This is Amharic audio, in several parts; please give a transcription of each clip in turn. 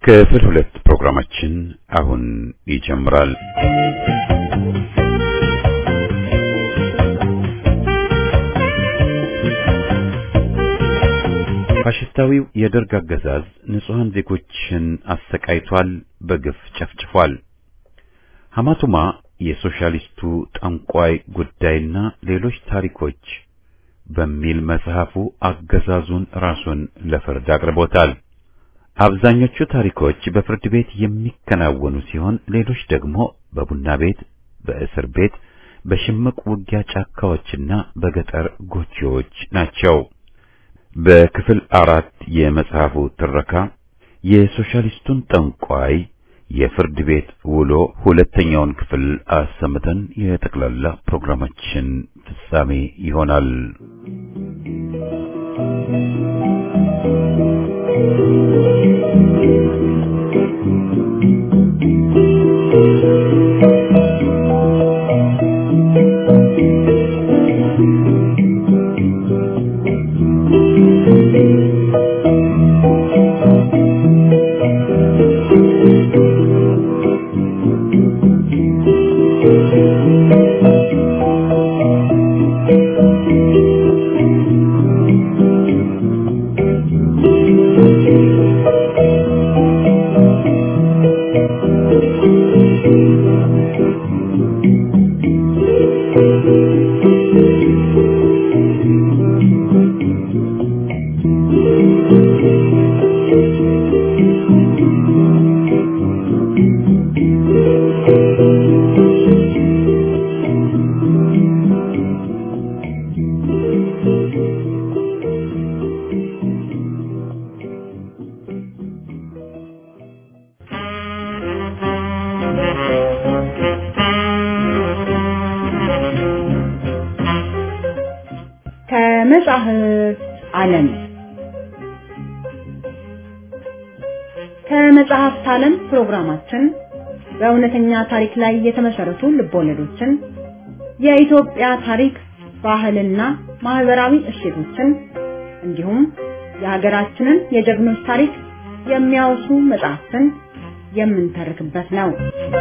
ክፍል ሁለት ፕሮግራማችን አሁን ይጀምራል። ፋሽስታዊው የደርግ አገዛዝ ንጹሐን ዜጎችን አሰቃይቷል፣ በግፍ ጨፍጭፏል። ሐማቱማ የሶሻሊስቱ ጠንቋይ ጉዳይና ሌሎች ታሪኮች በሚል መጽሐፉ አገዛዙን ራሱን ለፍርድ አቅርቦታል። አብዛኞቹ ታሪኮች በፍርድ ቤት የሚከናወኑ ሲሆን ሌሎች ደግሞ በቡና ቤት፣ በእስር ቤት፣ በሽምቅ ውጊያ ጫካዎችና በገጠር ጎጆዎች ናቸው። በክፍል አራት የመጽሐፉ ትረካ የሶሻሊስቱን ጠንቋይ የፍርድ ቤት ውሎ ሁለተኛውን ክፍል አሰምተን የጠቅላላ ፕሮግራማችን ፍጻሜ ይሆናል። ከመጽሐፍ ዓለም ከመጽሐፍት ዓለም ፕሮግራማችን በእውነተኛ ታሪክ ላይ የተመሰረቱ ልቦለዶችን፣ የኢትዮጵያ ታሪክ፣ ባህልና ማህበራዊ እሴቶችን እንዲሁም የሀገራችንን የጀግኖች ታሪክ የሚያወሱ መጽሐፍትን የምንተርክበት ነው።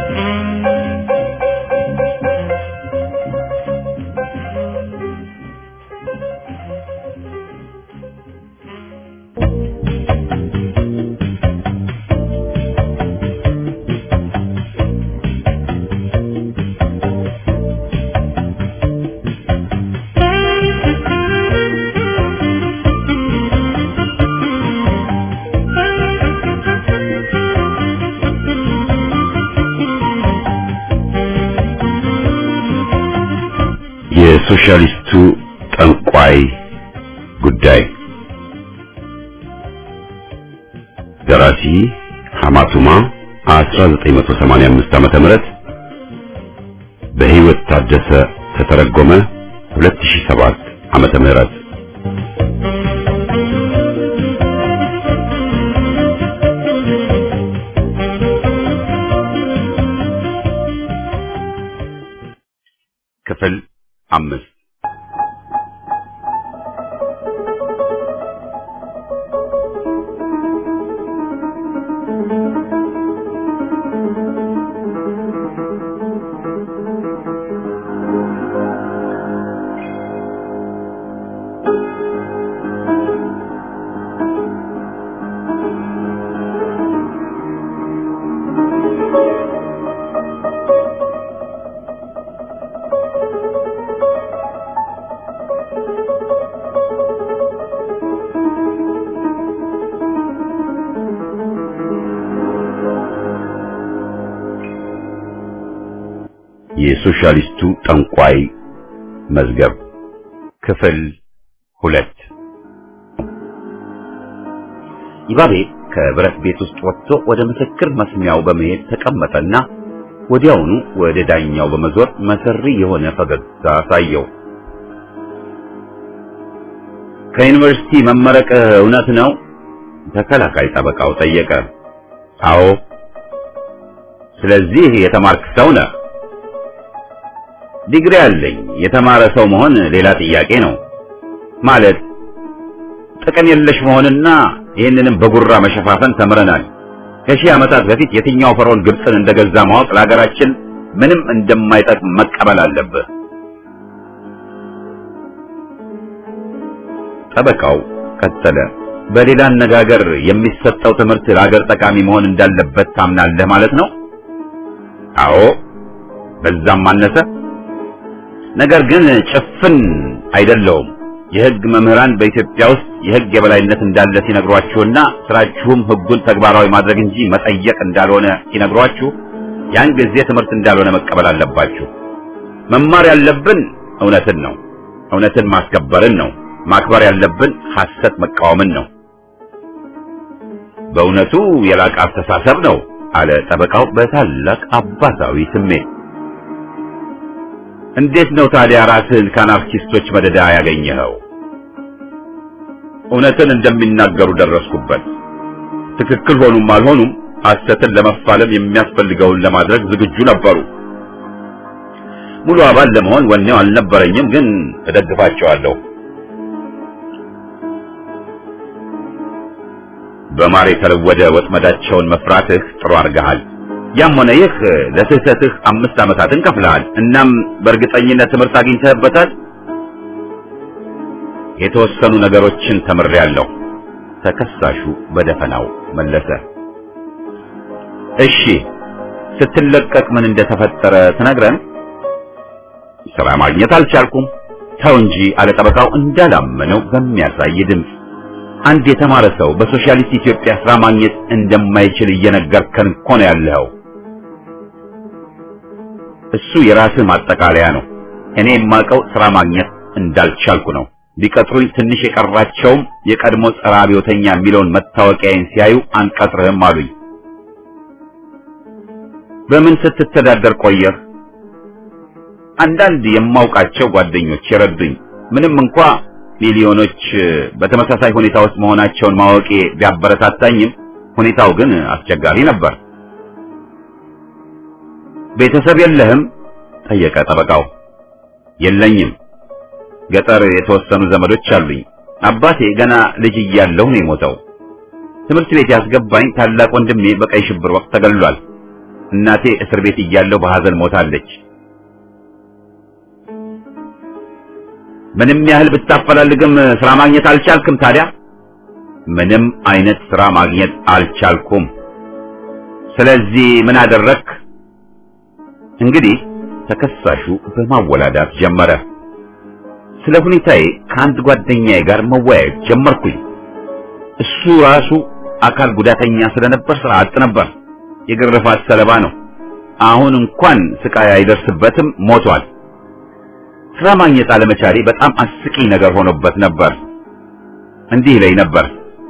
የሶሻሊስቱ ጠንቋይ ጉዳይ ደራሲ ሐማቱማ 1985 ዓመተ ምህረት በህይወት ታደሰ ተተረጎመ 2007 ዓመተ ምህረት ክፍል አምስት የሶሻሊስቱ ጠንቋይ መዝገብ ክፍል ሁለት ይባቤ ከብረት ቤት ውስጥ ወጥቶ ወደ ምስክር መስሚያው በመሄድ ተቀመጠና ወዲያውኑ ወደ ዳኛው በመዞር መሰሪ የሆነ ፈገግታ አሳየው። ከዩኒቨርሲቲ መመረቅ እውነት ነው? ተከላካይ ጠበቃው ጠየቀ። አዎ። ስለዚህ የተማርክ ሰው ነህ? ዲግሪ አለኝ። የተማረ ሰው መሆን ሌላ ጥያቄ ነው። ማለት ጥቅም የለሽ መሆንና ይህንንም በጉራ መሸፋፈን ተምረናል። ከሺህ ዓመታት በፊት የትኛው ፈርዖን ግብፅን እንደገዛ ማወቅ ለሀገራችን ምንም እንደማይጠቅም መቀበል አለብህ። ጠበቃው ቀጠለ። በሌላ አነጋገር የሚሰጠው ትምህርት ለሀገር ጠቃሚ መሆን እንዳለበት ታምናለህ ማለት ነው? አዎ፣ በዛም አነሰ። ነገር ግን ጭፍን አይደለውም። የሕግ መምህራን በኢትዮጵያ ውስጥ የሕግ የበላይነት እንዳለ ሲነግሯችሁና ስራችሁም ሕጉን ተግባራዊ ማድረግ እንጂ መጠየቅ እንዳልሆነ ሲነግሯችሁ ያን ጊዜ ትምህርት እንዳልሆነ መቀበል አለባችሁ። መማር ያለብን እውነትን ነው። እውነትን ማስከበርን ነው። ማክበር ያለብን ሐሰት መቃወምን ነው። በእውነቱ የላቀ አስተሳሰብ ነው አለ ጠበቃው በታላቅ አባታዊ ስሜት። እንዴት ነው ታዲያ ራስህን ከአናርኪስቶች መደዳ ያገኘኸው? እውነትን እንደሚናገሩ ደረስኩበት። ትክክል ሆኑም አልሆኑም ሐሰትን ለመፋለም የሚያስፈልገውን ለማድረግ ዝግጁ ነበሩ። ሙሉ አባል ለመሆን ወኔው አልነበረኝም፣ ግን እደግፋቸዋለሁ። በማር የተለወደ ወጥመዳቸውን መፍራትህ ጥሩ አድርገሃል። ያም ሆነ ይህ ለስህተትህ አምስት ዓመታትን ከፍለሃል። እናም በእርግጠኝነት ትምህርት አግኝተህበታል። የተወሰኑ ነገሮችን ተምሬያለሁ። ተከሳሹ በደፈናው መለሰ። እሺ፣ ስትለቀቅ ምን እንደተፈጠረ ትነግረን? ስራ ማግኘት አልቻልኩም። ተው እንጂ አለ ጠበቃው እንዳላመነው በሚያሳይ ድምፅ። አንድ የተማረ ሰው በሶሻሊስት ኢትዮጵያ ስራ ማግኘት እንደማይችል እየነገርከን እኮ ነው ያለኸው። እሱ የራስህ ማጠቃለያ ነው። እኔ የማውቀው ስራ ማግኘት እንዳልቻልኩ ነው። ቢቀጥሩኝ ትንሽ የቀራቸውም የቀድሞ ጸረ አብዮተኛ የሚለውን መታወቂያዬን ሲያዩ አንቀጥርህም አሉኝ። በምን ስትተዳደር ቆየህ? አንዳንድ የማውቃቸው ጓደኞች የረዱኝ ምንም እንኳ ሚሊዮኖች በተመሳሳይ ሁኔታ ውስጥ መሆናቸውን ማወቄ ቢያበረታታኝም ሁኔታው ግን አስቸጋሪ ነበር። ቤተሰብ የለህም? ጠየቀ ጠበቃው። የለኝም። ገጠር የተወሰኑ ዘመዶች አሉኝ። አባቴ ገና ልጅ እያለሁ ነው የሞተው። ትምህርት ቤት ያስገባኝ ታላቅ ወንድሜ በቀይ ሽብር ወቅት ተገሏል። እናቴ እስር ቤት እያለሁ በሐዘን ሞታለች። ምንም ያህል ብታፈላልግም ስራ ማግኘት አልቻልክም። ታዲያ ምንም አይነት ስራ ማግኘት አልቻልኩም። ስለዚህ ምን አደረክ? እንግዲህ ተከሳሹ በማወላዳት ጀመረ። ስለ ሁኔታዬ ከአንድ ጓደኛዬ ጋር መወያየት ጀመርኩኝ። እሱ ራሱ አካል ጉዳተኛ ስለነበር ስራ አጥ ነበር። የግርፋት ሰለባ ነው። አሁን እንኳን ስቃይ አይደርስበትም፣ ሞቷል። ስራ ማግኘት አለመቻሌ በጣም አስቂኝ ነገር ሆኖበት ነበር። እንዲህ ይለኝ ነበር፣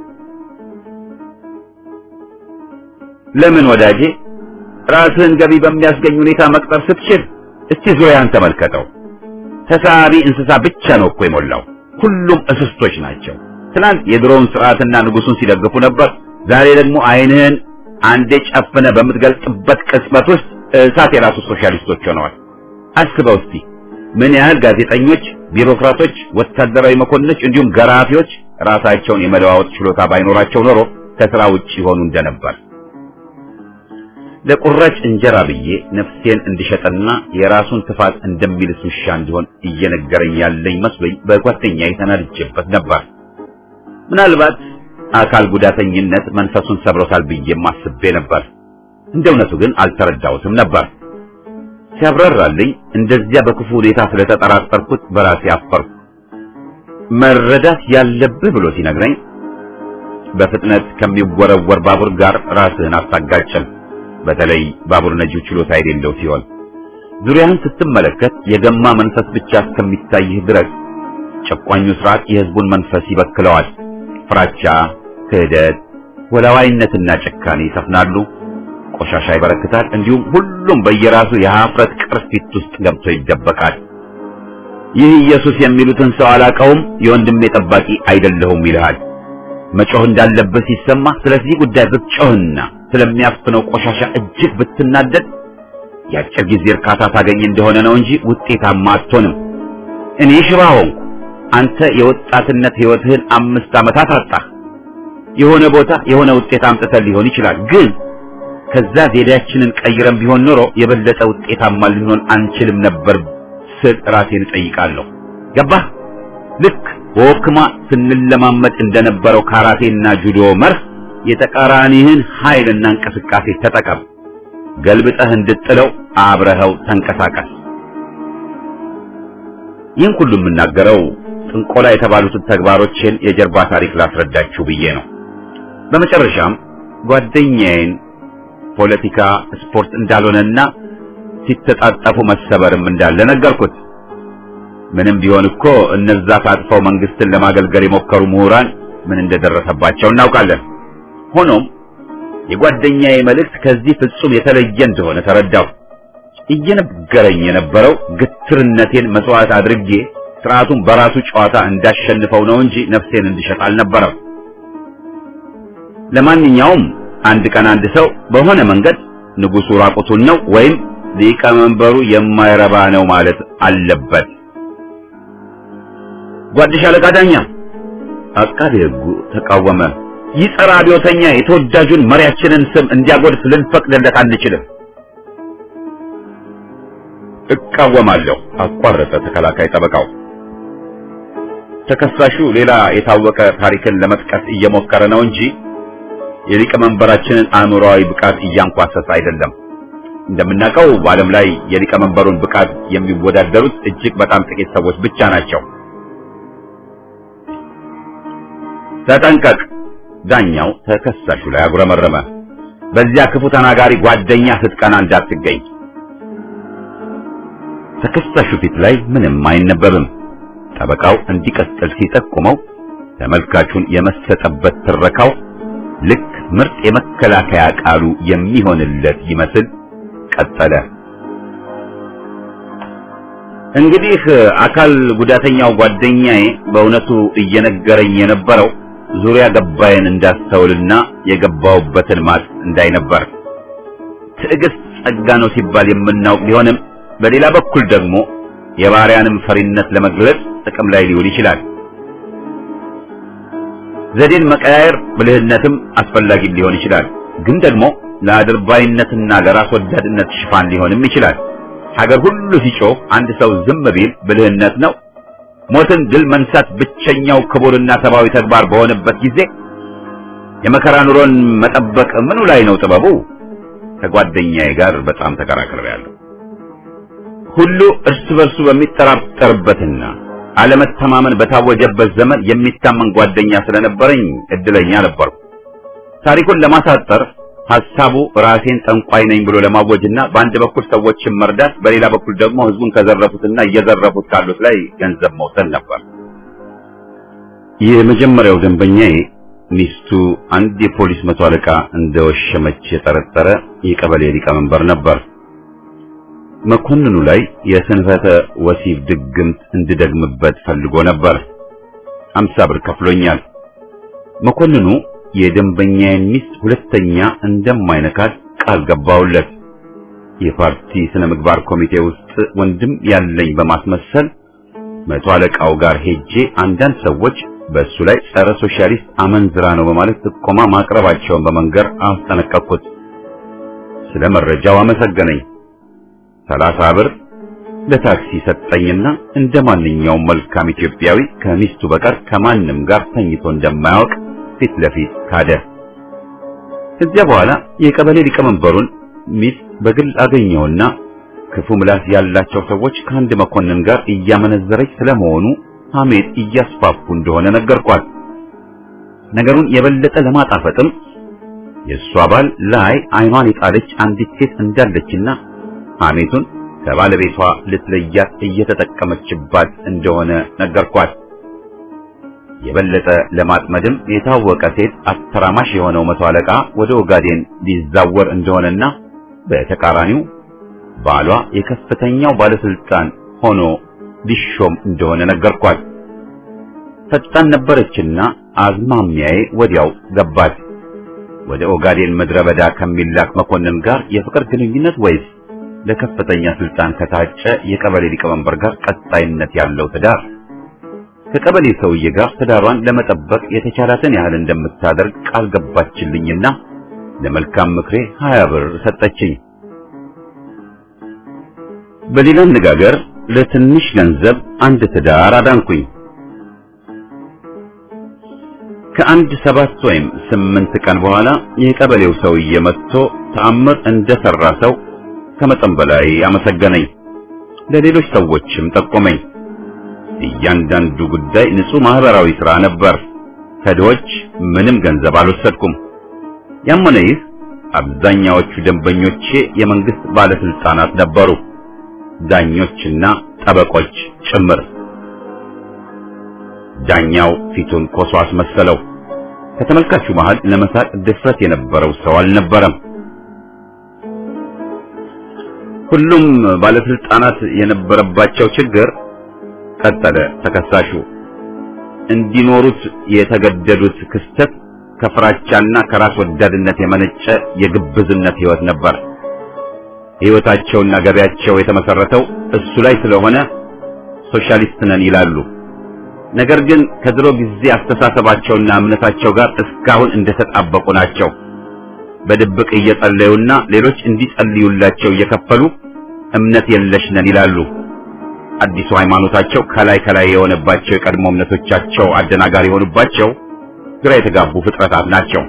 ለምን ወዳጄ ራስህን ገቢ በሚያስገኝ ሁኔታ መቅጠር ስትችል እስቲ ዙሪያን ተመልከተው። ተሳቢ እንስሳ ብቻ ነው እኮ የሞላው። ሁሉም እስስቶች ናቸው። ትናንት የድሮውን ስርዓትና ንጉሱን ሲደግፉ ነበር። ዛሬ ደግሞ ዓይንህን አንዴ ጨፍነ በምትገልጥበት ቅጽበት ውስጥ እሳት የራሱ ሶሻሊስቶች ሆነዋል። አስበው እስቲ ምን ያህል ጋዜጠኞች፣ ቢሮክራቶች፣ ወታደራዊ መኮንኖች እንዲሁም ገራፊዎች ራሳቸውን የመለዋወጥ ችሎታ ባይኖራቸው ኖሮ ከስራ ውጭ ይሆኑ እንደነበር። ለቁራጭ እንጀራ ብዬ ነፍሴን እንድሸጠና የራሱን ትፋት እንደሚልስ ውሻ እንዲሆን እየነገረኝ ያለኝ መስሎኝ በጓደኛዬ ተናድጄበት ነበር። ምናልባት አካል ጉዳተኝነት መንፈሱን ሰብሮታል ብዬም አስቤ ነበር። እንደ እውነቱ ግን አልተረዳሁትም ነበር። ሲያብራራልኝ እንደዚያ በክፉ ሁኔታ ስለተጠራጠርኩት በራሴ አፈርኩ። መረዳት ያለብህ ብሎ ሲነግረኝ በፍጥነት ከሚወረወር ባቡር ጋር ራስህን አታጋጭም። በተለይ ባቡር ነጂው ችሎታ የሌለው ሲሆን ዙሪያህን ስትመለከት የገማ መንፈስ ብቻ እስከሚታይህ ድረስ ጨቋኙ ስርዓት የህዝቡን መንፈስ ይበክለዋል። ፍራቻ፣ ክህደት፣ ወላዋይነትና ጭካኔ ይሰፍናሉ። ቆሻሻ ይበረክታል። እንዲሁም ሁሉም በየራሱ የሀፍረት ቅርፊት ውስጥ ገብቶ ይደበቃል። ይህ ኢየሱስ የሚሉትን ሰው አላቀውም፣ የወንድሜ ጠባቂ አይደለሁም ይልሃል። መጮህ እንዳለበት ሲሰማ ስለዚህ ጉዳይ ብትጮህና ስለሚያፍነው ቆሻሻ እጅግ ብትናደድ የአጭር ጊዜ እርካታ ታገኝ እንደሆነ ነው እንጂ ውጤታማ አትሆንም። እኔ ሽባ ሆንኩ፣ አንተ የወጣትነት ህይወትህን አምስት ዓመታት አጣህ። የሆነ ቦታ የሆነ ውጤት አምጥተህ ሊሆን ይችላል፣ ግን ከዛ ዘዴያችንን ቀይረን ቢሆን ኖሮ የበለጠ ውጤታማ ልንሆን አንችልም ነበር ስል ራሴን እጠይቃለሁ። ገባህ? ልክ በወክማ ስንለማመድ እንደነበረው ካራቴና ጁዶ መርህ የተቃራኒህን ኃይልና እንቅስቃሴ ተጠቀም። ገልብጠህ እንድጥለው አብረኸው ተንቀሳቀስ። ይህን ሁሉ የምናገረው ጥንቆላ የተባሉትን ተግባሮችን የጀርባ ታሪክ ላስረዳችሁ ብዬ ነው። በመጨረሻም ጓደኛዬን ፖለቲካ ስፖርት እንዳልሆነና ሲተጣጠፉ መሰበርም እንዳለ ነገርኩት። ምንም ቢሆን እኮ እነዛ ታጥፈው መንግስትን ለማገልገል የሞከሩ ምሁራን ምን እንደደረሰባቸው እናውቃለን። ሆኖም የጓደኛዬ መልእክት ከዚህ ፍጹም የተለየ እንደሆነ ተረዳሁ። እየነገረኝ የነበረው ግትርነቴን መስዋዕት አድርጌ ስርዓቱን በራሱ ጨዋታ እንዳሸንፈው ነው እንጂ ነፍሴን እንድሸጥ አልነበረም። ለማንኛውም አንድ ቀን አንድ ሰው በሆነ መንገድ ንጉሱ ራቁቱን ነው ወይም ሊቀመንበሩ የማይረባ ነው ማለት አለበት። ጓድሽ አለቃ ዳኛ አቃቤ ሕጉ ተቃወመ። ይህ ጸረ አብዮተኛ የተወዳጁን መሪያችንን ስም እንዲያጎድፍ ልንፈቅድለት አንችልም። እቃወማለሁ፣ አቋረጠ ተከላካይ ጠበቃው። ተከሳሹ ሌላ የታወቀ ታሪክን ለመጥቀስ እየሞከረ ነው እንጂ የሊቀመንበራችንን አእምሮአዊ ብቃት እያንኳሰሰ አይደለም። እንደምናውቀው በዓለም ላይ የሊቀመንበሩን ብቃት የሚወዳደሩት እጅግ በጣም ጥቂት ሰዎች ብቻ ናቸው። ተጠንቀቅ! ዳኛው ተከሳሹ ላይ አጉረመረመ። በዚያ ክፉ ተናጋሪ ጓደኛ ስትቀና እንዳትገኝ። ተከሳሹ ፊት ላይ ምንም አይነበብም። ጠበቃው እንዲቀጥል ሲጠቁመው ተመልካቹን የመሰጠበት ትረካው ልክ ምርጥ የመከላከያ ቃሉ የሚሆንለት ይመስል ቀጠለ። እንግዲህ አካል ጉዳተኛው ጓደኛዬ በእውነቱ እየነገረኝ የነበረው ዙሪያ ገባዬን እንዳስተውልና የገባውበትን ማጥ እንዳይነበር። ትዕግስት ጸጋ ነው ሲባል የምናውቅ ቢሆንም በሌላ በኩል ደግሞ የባሪያንም ፈሪነት ለመግለጽ ጥቅም ላይ ሊውል ይችላል። ዘዴን መቀያየር ብልህነትም አስፈላጊም ሊሆን ይችላል። ግን ደግሞ ለአድርባይነትና ለራስ ወዳድነት ሽፋን ሊሆንም ይችላል። ሀገር ሁሉ ሲጮህ አንድ ሰው ዝም ቢል ብልህነት ነው። ሞትን ድል መንሳት ብቸኛው ክቡርና ሰብአዊ ተግባር በሆነበት ጊዜ የመከራ ኑሮን መጠበቅ ምኑ ላይ ነው ጥበቡ? ከጓደኛዬ ጋር በጣም ተከራክሬያለሁ። ሁሉ እርስ በርሱ በሚጠራጠርበትና አለመተማመን በታወጀበት ዘመን የሚታመን ጓደኛ ስለነበረኝ እድለኛ ነበርኩ። ታሪኩን ለማሳጠር ሐሳቡ ራሴን ጠንቋይ ነኝ ብሎ ለማወጅና በአንድ በኩል ሰዎችን መርዳት፣ በሌላ በኩል ደግሞ ሕዝቡን ከዘረፉትና እየዘረፉት ካሉት ላይ ገንዘብ መውሰድ ነበር። የመጀመሪያው ደንበኛዬ ሚስቱ አንድ የፖሊስ መቶ አለቃ እንደወሸመች የጠረጠረ የቀበሌ ሊቀመንበር ነበር። መኮንኑ ላይ የስንፈተ ወሲብ ድግምት እንድደግምበት ፈልጎ ነበር። አምሳ ብር ከፍሎኛል። መኮንኑ የደንበኛዬን ሚስት ሁለተኛ እንደማይነካት ቃል ገባውለት። የፓርቲ ስነ ምግባር ኮሚቴ ውስጥ ወንድም ያለኝ በማስመሰል መቶ አለቃው ጋር ሄጄ አንዳንድ ሰዎች በእሱ ላይ ጸረ ሶሻሊስት አመንዝራ ነው በማለት ጥቆማ ማቅረባቸውን በመንገር አስጠነቀቅኩት። ስለ መረጃው አመሰገነኝ። ሰላሳ ብር ለታክሲ ሰጠኝና እንደ ማንኛውም መልካም ኢትዮጵያዊ ከሚስቱ በቀር ከማንም ጋር ተኝቶ እንደማያውቅ ፊት ለፊት ካደ። ከዚያ በኋላ የቀበሌ ሊቀመንበሩን ሚስት በግል አገኘውና ክፉ ምላስ ያላቸው ሰዎች ከአንድ መኮንን ጋር እያመነዘረች ስለመሆኑ ሐሜት እያስፋፉ እንደሆነ ነገርኳት። ነገሩን የበለጠ ለማጣፈጥም የእሷ ባል ላይ አይኗን የጣለች አንዲት ሴት እንዳለችና ሐሜቱን ከባለቤቷ ልትለያት እየተጠቀመችባት እንደሆነ ነገርኳት። የበለጠ ለማጥመድም የታወቀ ሴት አተራማሽ የሆነው መቶ አለቃ ወደ ኦጋዴን ሊዛወር እንደሆነና በተቃራኒው ባሏ የከፍተኛው ባለስልጣን ሆኖ ሊሾም እንደሆነ ነገርኳት። ፈጣን ነበረችና አዝማሚያዬ ወዲያው ገባት። ወደ ኦጋዴን ምድረ በዳ ከሚላክ መኮንን ጋር የፍቅር ግንኙነት ወይስ ለከፍተኛ ስልጣን ከታጨ የቀበሌ ሊቀመንበር ጋር ቀጣይነት ያለው ትዳር? ከቀበሌ ሰውዬ ጋር ትዳሯን ለመጠበቅ የተቻላትን ያህል እንደምታደርግ ቃል ገባችልኝና ለመልካም ምክሬ ሀያ ብር ሰጠችኝ። በሌላ አነጋገር ለትንሽ ገንዘብ አንድ ትዳር አዳንኩኝ። ከአንድ ሰባት ወይም ስምንት ቀን በኋላ የቀበሌው ሰውዬ መጥቶ ተአምር እንደሰራ ሰው ከመጠን በላይ አመሰገነኝ። ለሌሎች ሰዎችም ጠቆመኝ። እያንዳንዱ ጉዳይ ንጹህ ማህበራዊ ሥራ ነበር። ከድሆች ምንም ገንዘብ አልወሰድኩም። ያም ሆነ ይህ አብዛኛዎቹ ደንበኞቼ የመንግስት ባለስልጣናት ነበሩ፣ ዳኞችና ጠበቆች ጭምር። ዳኛው ፊቱን ኮሶ አስመሰለው። ከተመልካቹ መሃል ለመሳቅ ድፍረት የነበረው ሰው አልነበረም። ሁሉም ባለስልጣናት የነበረባቸው ችግር ቀጠለ ተከሳሹ እንዲኖሩት የተገደዱት ክስተት ከፍራቻና ከራስ ወዳድነት የመነጨ የግብዝነት ህይወት ነበር። ህይወታቸውና ገበያቸው የተመሰረተው እሱ ላይ ስለሆነ ሶሻሊስት ነን ይላሉ። ነገር ግን ከድሮ ጊዜ አስተሳሰባቸውና እምነታቸው ጋር እስካሁን እንደተጣበቁ ናቸው። በድብቅ እየጸለዩና ሌሎች እንዲጸልዩላቸው እየከፈሉ እምነት የለሽ ነን ይላሉ። አዲሱ ሃይማኖታቸው ከላይ ከላይ የሆነባቸው የቀድሞ እምነቶቻቸው አደናጋሪ የሆኑባቸው ግራ የተጋቡ ፍጥረታት ናቸው።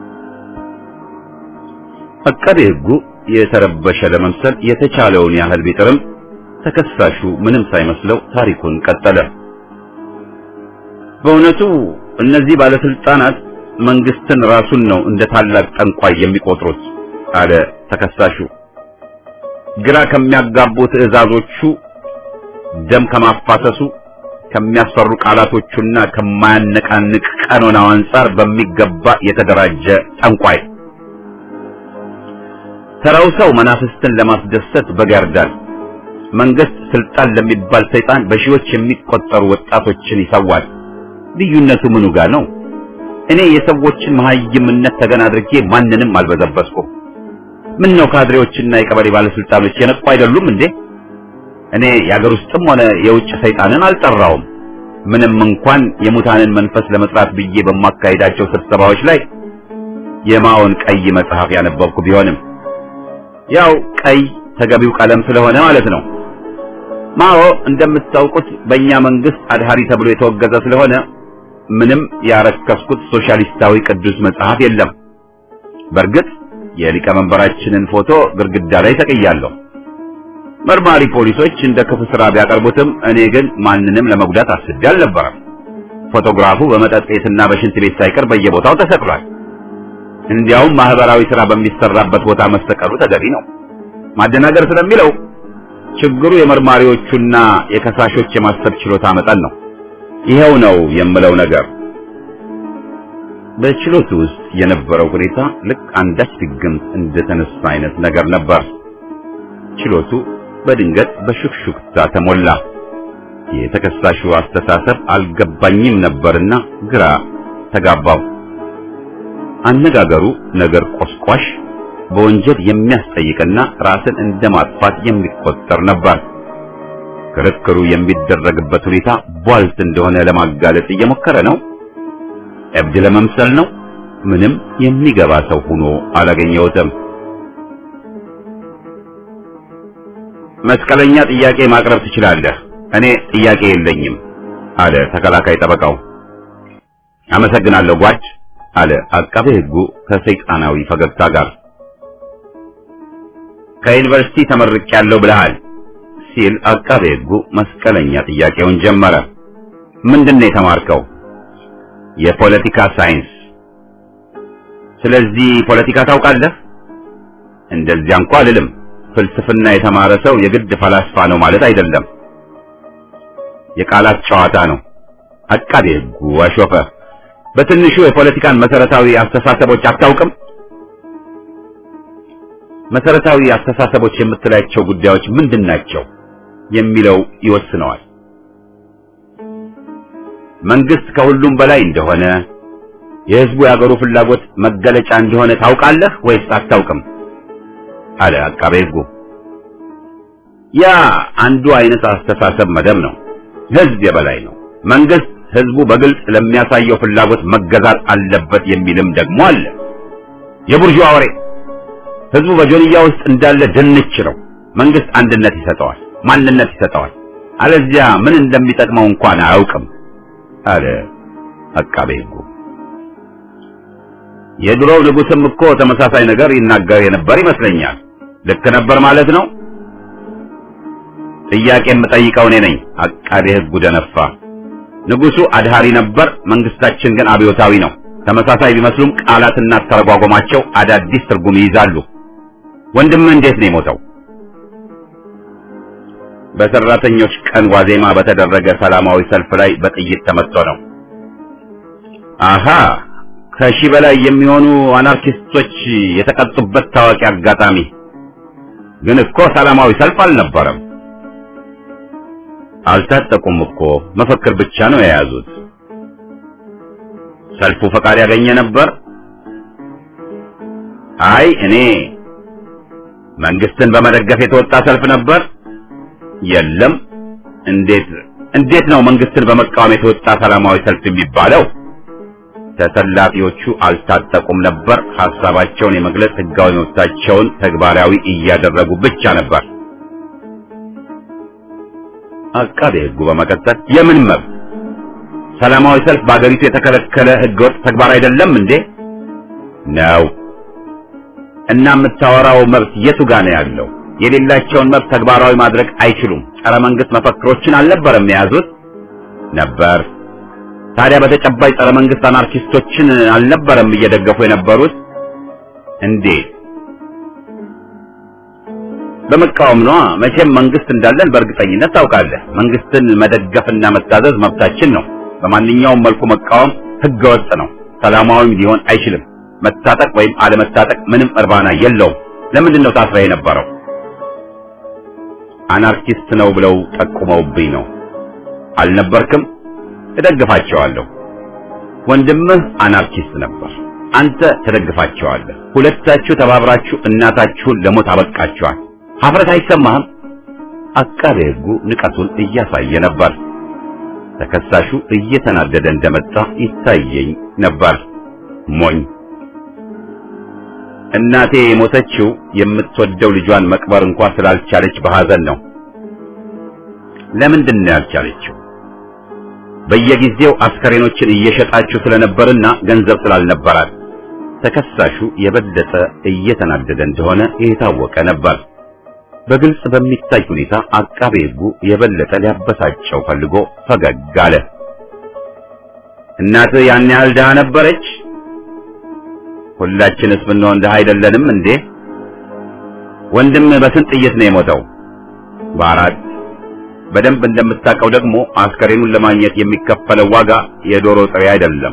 አቃቤ ሕጉ የተረበሸ ለመምሰል የተቻለውን ያህል ቢጥርም ተከሳሹ ምንም ሳይመስለው ታሪኩን ቀጠለ። በእውነቱ እነዚህ ባለስልጣናት መንግስትን ራሱን ነው እንደ ታላቅ ጠንቋይ የሚቆጥሩት አለ ተከሳሹ። ግራ ከሚያጋቡ ትዕዛዞቹ፣ ደም ከማፋሰሱ፣ ከሚያስፈሩ ቃላቶቹና ከማያነቃንቅ ቀኖናው አንጻር በሚገባ የተደራጀ ጠንቋይ። ተራው ሰው መናፍስትን ለማስደሰት በግ ያርዳል። መንግስት ስልጣን ለሚባል ሰይጣን በሺዎች የሚቆጠሩ ወጣቶችን ይሰዋል። ልዩነቱ ምኑ ጋር ነው? እኔ የሰዎችን መሀይምነት ተገን አድርጌ ማንንም አልበዘበዝኩም። ምን ነው ካድሬዎችና የቀበሌ ባለስልጣኖች የነቁ አይደሉም እንዴ? እኔ የአገር ውስጥም ሆነ የውጭ ሰይጣንን አልጠራውም። ምንም እንኳን የሙታንን መንፈስ ለመጥራት ብዬ በማካሄዳቸው ስብሰባዎች ላይ የማኦን ቀይ መጽሐፍ ያነበብኩ ቢሆንም ያው ቀይ ተገቢው ቀለም ስለሆነ ማለት ነው። ማኦ እንደምታውቁት በእኛ መንግስት አድሃሪ ተብሎ የተወገዘ ስለሆነ ምንም ያረከስኩት ሶሻሊስታዊ ቅዱስ መጽሐፍ የለም። በእርግጥ የሊቀመንበራችንን ፎቶ ግድግዳ ላይ ተቀያለሁ። መርማሪ ፖሊሶች እንደ ክፉ ስራ ቢያቀርቡትም እኔ ግን ማንንም ለመጉዳት አስቤ አልነበረም። ፎቶግራፉ በመጠጥ ቤትና በሽንት ቤት ሳይቀር በየቦታው ተሰቅሏል። እንዲያውም ማህበራዊ ስራ በሚሰራበት ቦታ መሰቀሉ ተገቢ ነው። ማደናገር ስለሚለው ችግሩ የመርማሪዎቹና የከሳሾች የማሰብ ችሎታ መጠን ነው። ይሄው ነው የምለው ነገር። በችሎቱ ውስጥ የነበረው ሁኔታ ልክ አንዳች ድግምት እንደተነሳ አይነት ነገር ነበር። ችሎቱ በድንገት በሹክሹክታ ተሞላ። የተከሳሹ አስተሳሰብ አልገባኝም ነበርና ግራ ተጋባው። አነጋገሩ ነገር ቆስቋሽ፣ በወንጀል የሚያስጠይቅና ራስን እንደ ማጥፋት የሚቆጠር ነበር። ክርክሩ የሚደረግበት ሁኔታ ቧልት እንደሆነ ለማጋለጥ እየሞከረ ነው። እብድ ለመምሰል ነው። ምንም የሚገባ ሰው ሆኖ አላገኘሁትም። መስቀለኛ ጥያቄ ማቅረብ ትችላለህ፣ እኔ ጥያቄ የለኝም አለ ተከላካይ ጠበቃው። አመሰግናለሁ ጓድ አለ አቃቤ ሕጉ ከሰይጣናዊ ፈገግታ ጋር። ከዩኒቨርሲቲ ተመርቄያለሁ ብለሃል ሲል አቃቤ ሕጉ መስቀለኛ ጥያቄውን ጀመረ። ምንድን ነው የተማርከው? የፖለቲካ ሳይንስ። ስለዚህ ፖለቲካ ታውቃለህ? እንደዚያ እንኳ አልልም። ፍልስፍና የተማረ ሰው የግድ ፈላስፋ ነው ማለት አይደለም። የቃላት ጨዋታ ነው። አቃቤ ሕጉ አሾፈ። በትንሹ የፖለቲካን መሰረታዊ አስተሳሰቦች አታውቅም? መሰረታዊ አስተሳሰቦች የምትላቸው ጉዳዮች ምንድን ናቸው የሚለው ይወስነዋል። መንግስት ከሁሉም በላይ እንደሆነ የህዝቡ የአገሩ ፍላጎት መገለጫ እንደሆነ ታውቃለህ ወይስ አታውቅም? አለ አቃቤ ሕጉ። ያ አንዱ አይነት አስተሳሰብ መደብ ነው። ህዝብ የበላይ ነው። መንግስት ህዝቡ በግልጽ ለሚያሳየው ፍላጎት መገዛት አለበት የሚልም ደግሞ አለ። የቡርዥዋ ወሬ። ህዝቡ በጆንያ ውስጥ እንዳለ ድንች ነው። መንግስት አንድነት ይሰጠዋል፣ ማንነት ይሰጠዋል። አለዚያ ምን እንደሚጠቅመው እንኳን አያውቅም አለ አቃቤ ሕጉ። የድሮው ንጉስም እኮ ተመሳሳይ ነገር ይናገር የነበር ይመስለኛል። ልክ ነበር ማለት ነው። ጥያቄ የምጠይቀው እኔ ነኝ። አቃቤ ሕጉ ደነፋ። ንጉሱ አድሃሪ ነበር፣ መንግስታችን ግን አብዮታዊ ነው። ተመሳሳይ ቢመስሉም ቃላትና አተረጓጎማቸው አዳዲስ ትርጉም ይይዛሉ። ወንድምህ እንዴት ነው የሞተው? በሰራተኞች ቀን ዋዜማ በተደረገ ሰላማዊ ሰልፍ ላይ በጥይት ተመቶ ነው። አሃ ከሺህ በላይ የሚሆኑ አናርኪስቶች የተቀጡበት ታዋቂ አጋጣሚ። ግን እኮ ሰላማዊ ሰልፍ አልነበረም። አልታጠቁም እኮ መፈክር ብቻ ነው የያዙት። ሰልፉ ፈቃድ ያገኘ ነበር? አይ እኔ መንግስትን በመደገፍ የተወጣ ሰልፍ ነበር። የለም። እንዴት እንዴት ነው መንግስትን በመቃወም የተወጣ ሰላማዊ ሰልፍ የሚባለው? ተሰላፊዎቹ አልታጠቁም ነበር። ሐሳባቸውን የመግለጽ ህጋዊ መብታቸውን ተግባራዊ እያደረጉ ብቻ ነበር። አቃቤ ሕጉ በመቀጠል የምን መብት? ሰላማዊ ሰልፍ በአገሪቱ የተከለከለ ህገወጥ ተግባር አይደለም እንዴ? ነው። እና የምታወራው መብት የቱ ጋር ነው ያለው? የሌላቸውን መብት ተግባራዊ ማድረግ አይችሉም። ጸረ መንግስት መፈክሮችን አልነበረም የያዙት? ነበር። ታዲያ በተጨባጭ ጸረ መንግስት አናርኪስቶችን አልነበረም እየደገፉ የነበሩት? እንዴት? በመቃወም ነዋ። መቼም መንግስት እንዳለን በእርግጠኝነት ታውቃለህ። መንግስትን መደገፍና መታዘዝ መብታችን ነው። በማንኛውም መልኩ መቃወም ህገወጥ ነው። ሰላማዊም ሊሆን አይችልም። መታጠቅ ወይም አለመታጠቅ ምንም እርባና የለውም። ለምንድን ነው ታስረህ የነበረው? አናርኪስት ነው ብለው ጠቁመውብኝ ነው። አልነበርክም? እደግፋቸዋለሁ። ወንድምህ አናርኪስት ነበር። አንተ ትደግፋቸዋለህ። ሁለታችሁ ተባብራችሁ እናታችሁን ለሞት አበቃችኋል። ሀፍረት አይሰማህም? አቃቤ ሕጉ ንቀቱን እያሳየ ነበር። ተከሳሹ እየተናደደ እንደመጣ ይታየኝ ነበር። ሞኝ እናቴ የሞተችው የምትወደው ልጇን መቅበር እንኳን ስላልቻለች በሐዘን ነው። ለምንድን ነው ያልቻለችው? በየጊዜው አስከሬኖችን እየሸጣችሁ ስለነበርና ገንዘብ ስላልነበራት። ተከሳሹ የበለጠ እየተናደደ እንደሆነ የታወቀ ነበር። በግልጽ በሚታይ ሁኔታ አቃቤ ሕጉ የበለጠ ሊያበሳጨው ፈልጎ ፈገግ አለ። እናትህ ያን ያህል ድሃ ነበረች? ሁላችንስ ብንሆን ድሃ አይደለንም እንዴ? ወንድም በስንት ጥይት ነው የሞተው? በአራት። በደንብ እንደምታውቀው ደግሞ አስከሬኑን ለማግኘት የሚከፈለው ዋጋ የዶሮ ጥሬ አይደለም።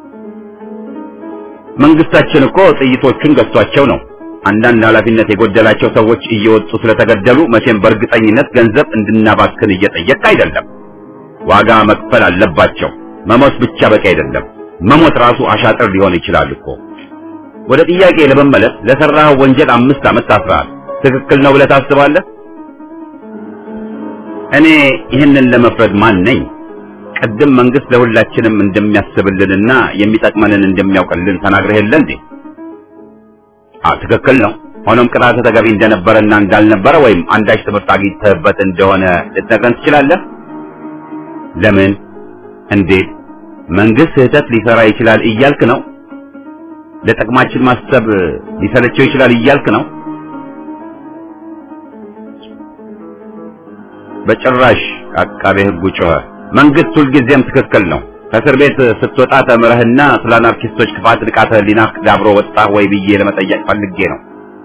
መንግስታችን እኮ ጥይቶቹን ገዝቷቸው ነው። አንዳንድ ኃላፊነት የጎደላቸው ሰዎች እየወጡ ስለተገደሉ መቼም በእርግጠኝነት ገንዘብ እንድናባክን እየጠየቅ አይደለም። ዋጋ መክፈል አለባቸው። መሞት ብቻ በቂ አይደለም። መሞት ራሱ አሻጥር ሊሆን ይችላል እኮ። ወደ ጥያቄ ለመመለስ ለሰራኸው ወንጀል አምስት ዓመት ታስረሃል። ትክክል ነው ብለህ ታስባለህ? እኔ ይህንን ለመፍረድ ማን ነኝ? ቅድም መንግስት ለሁላችንም እንደሚያስብልንና የሚጠቅመንን እንደሚያውቅልን ተናግረህ የለ እንዴ? አዎ ትክክል ነው። ሆኖም ቅጣት ተገቢ እንደነበረና እንዳልነበረ ወይም አንዳች ትምህርት አግኝተህበት እንደሆነ ልትነግረን ትችላለህ? ለምን? እንዴት? መንግስት ስህተት ሊሰራ ይችላል እያልክ ነው? ለጥቅማችን ማሰብ ሊሰለቸው ይችላል እያልክ ነው? በጭራሽ። አቃቤ ሕጉ ጮኸ። መንግስት ሁልጊዜም ትክክል ነው። ከእስር ቤት ስትወጣ ተምረህና ስለ አናርኪስቶች ክፋት ንቃተ ህሊናህ ዳብሮ ወጣህ ወይ ብዬ ለመጠየቅ ፈልጌ ነው።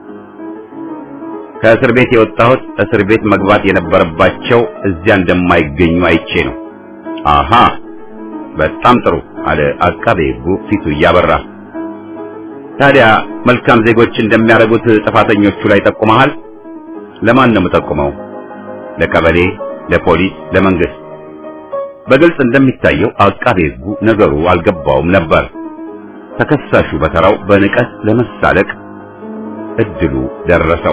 ከእስር ቤት የወጣሁት እስር ቤት መግባት የነበረባቸው እዚያ እንደማይገኙ አይቼ ነው። አሃ በጣም ጥሩ አለ አቃቤ ሕጉ ፊቱ እያበራ። ታዲያ መልካም ዜጎች እንደሚያደርጉት ጥፋተኞቹ ላይ ጠቁመሃል? ለማን ነው የምጠቁመው? ለቀበሌ፣ ለፖሊስ፣ ለመንግስት? በግልጽ እንደሚታየው አቃቤ ሕጉ ነገሩ አልገባውም ነበር። ተከሳሹ በተራው በንቀት ለመሳለቅ እድሉ ደረሰው።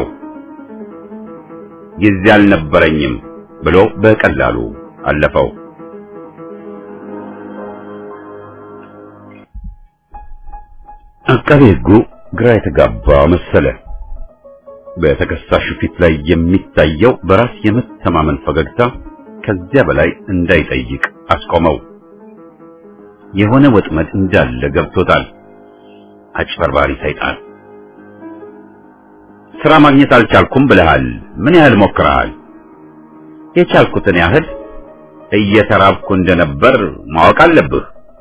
ጊዜ አልነበረኝም ብሎ በቀላሉ አለፈው። አቃቤ ሕጉ ግራ የተጋባ መሰለ። በተከሳሹ ፊት ላይ የሚታየው በራስ የመተማመን ፈገግታ ከዚያ በላይ እንዳይጠይቅ አስቆመው። የሆነ ወጥመድ እንዳለ ገብቶታል። አጭበርባሪ ሰይጣን። ስራ ማግኘት አልቻልኩም ብለሃል። ምን ያህል ሞክረሃል? የቻልኩትን ያህል እየተራብኩ እንደነበር ማወቅ አለብህ።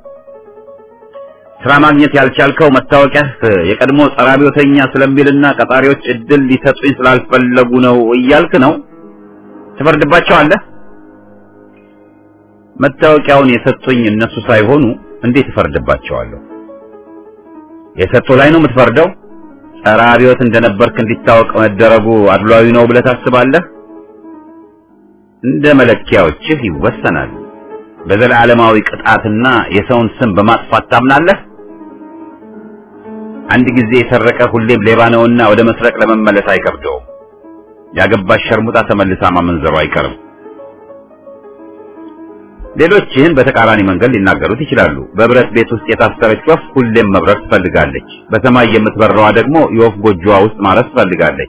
ስራ ማግኘት ያልቻልከው መታወቂያህ የቀድሞ ጸረ አብዮተኛ ስለሚልና ቀጣሪዎች እድል ሊሰጡኝ ስላልፈለጉ ነው እያልክ ነው? ትፈርድባቸዋለህ? መታወቂያውን የሰጡኝ እነሱ ሳይሆኑ እንዴት እፈርድባቸዋለሁ? የሰጡ ላይ ነው የምትፈርደው? ጸረ አብዮት እንደነበርክ እንዲታወቅ መደረጉ አድሏዊ ነው ብለህ ታስባለህ? እንደ መለኪያዎችህ ይወሰናል። በዘላለማዊ ቅጣትና የሰውን ስም በማጥፋት ታምናለህ? አንድ ጊዜ የሰረቀ ሁሌም ሌባ ነውና ወደ መስረቅ ለመመለስ አይከብደውም። ያገባሽ ሸርሙጣ ተመልሳ ማመንዘሩ አይቀርም። ሌሎች ይህን በተቃራኒ መንገድ ሊናገሩት ይችላሉ። በብረት ቤት ውስጥ የታሰረች ወፍ ሁሌም መብረር ትፈልጋለች። በሰማይ የምትበረዋ ደግሞ የወፍ ጎጆዋ ውስጥ ማረፍ ትፈልጋለች።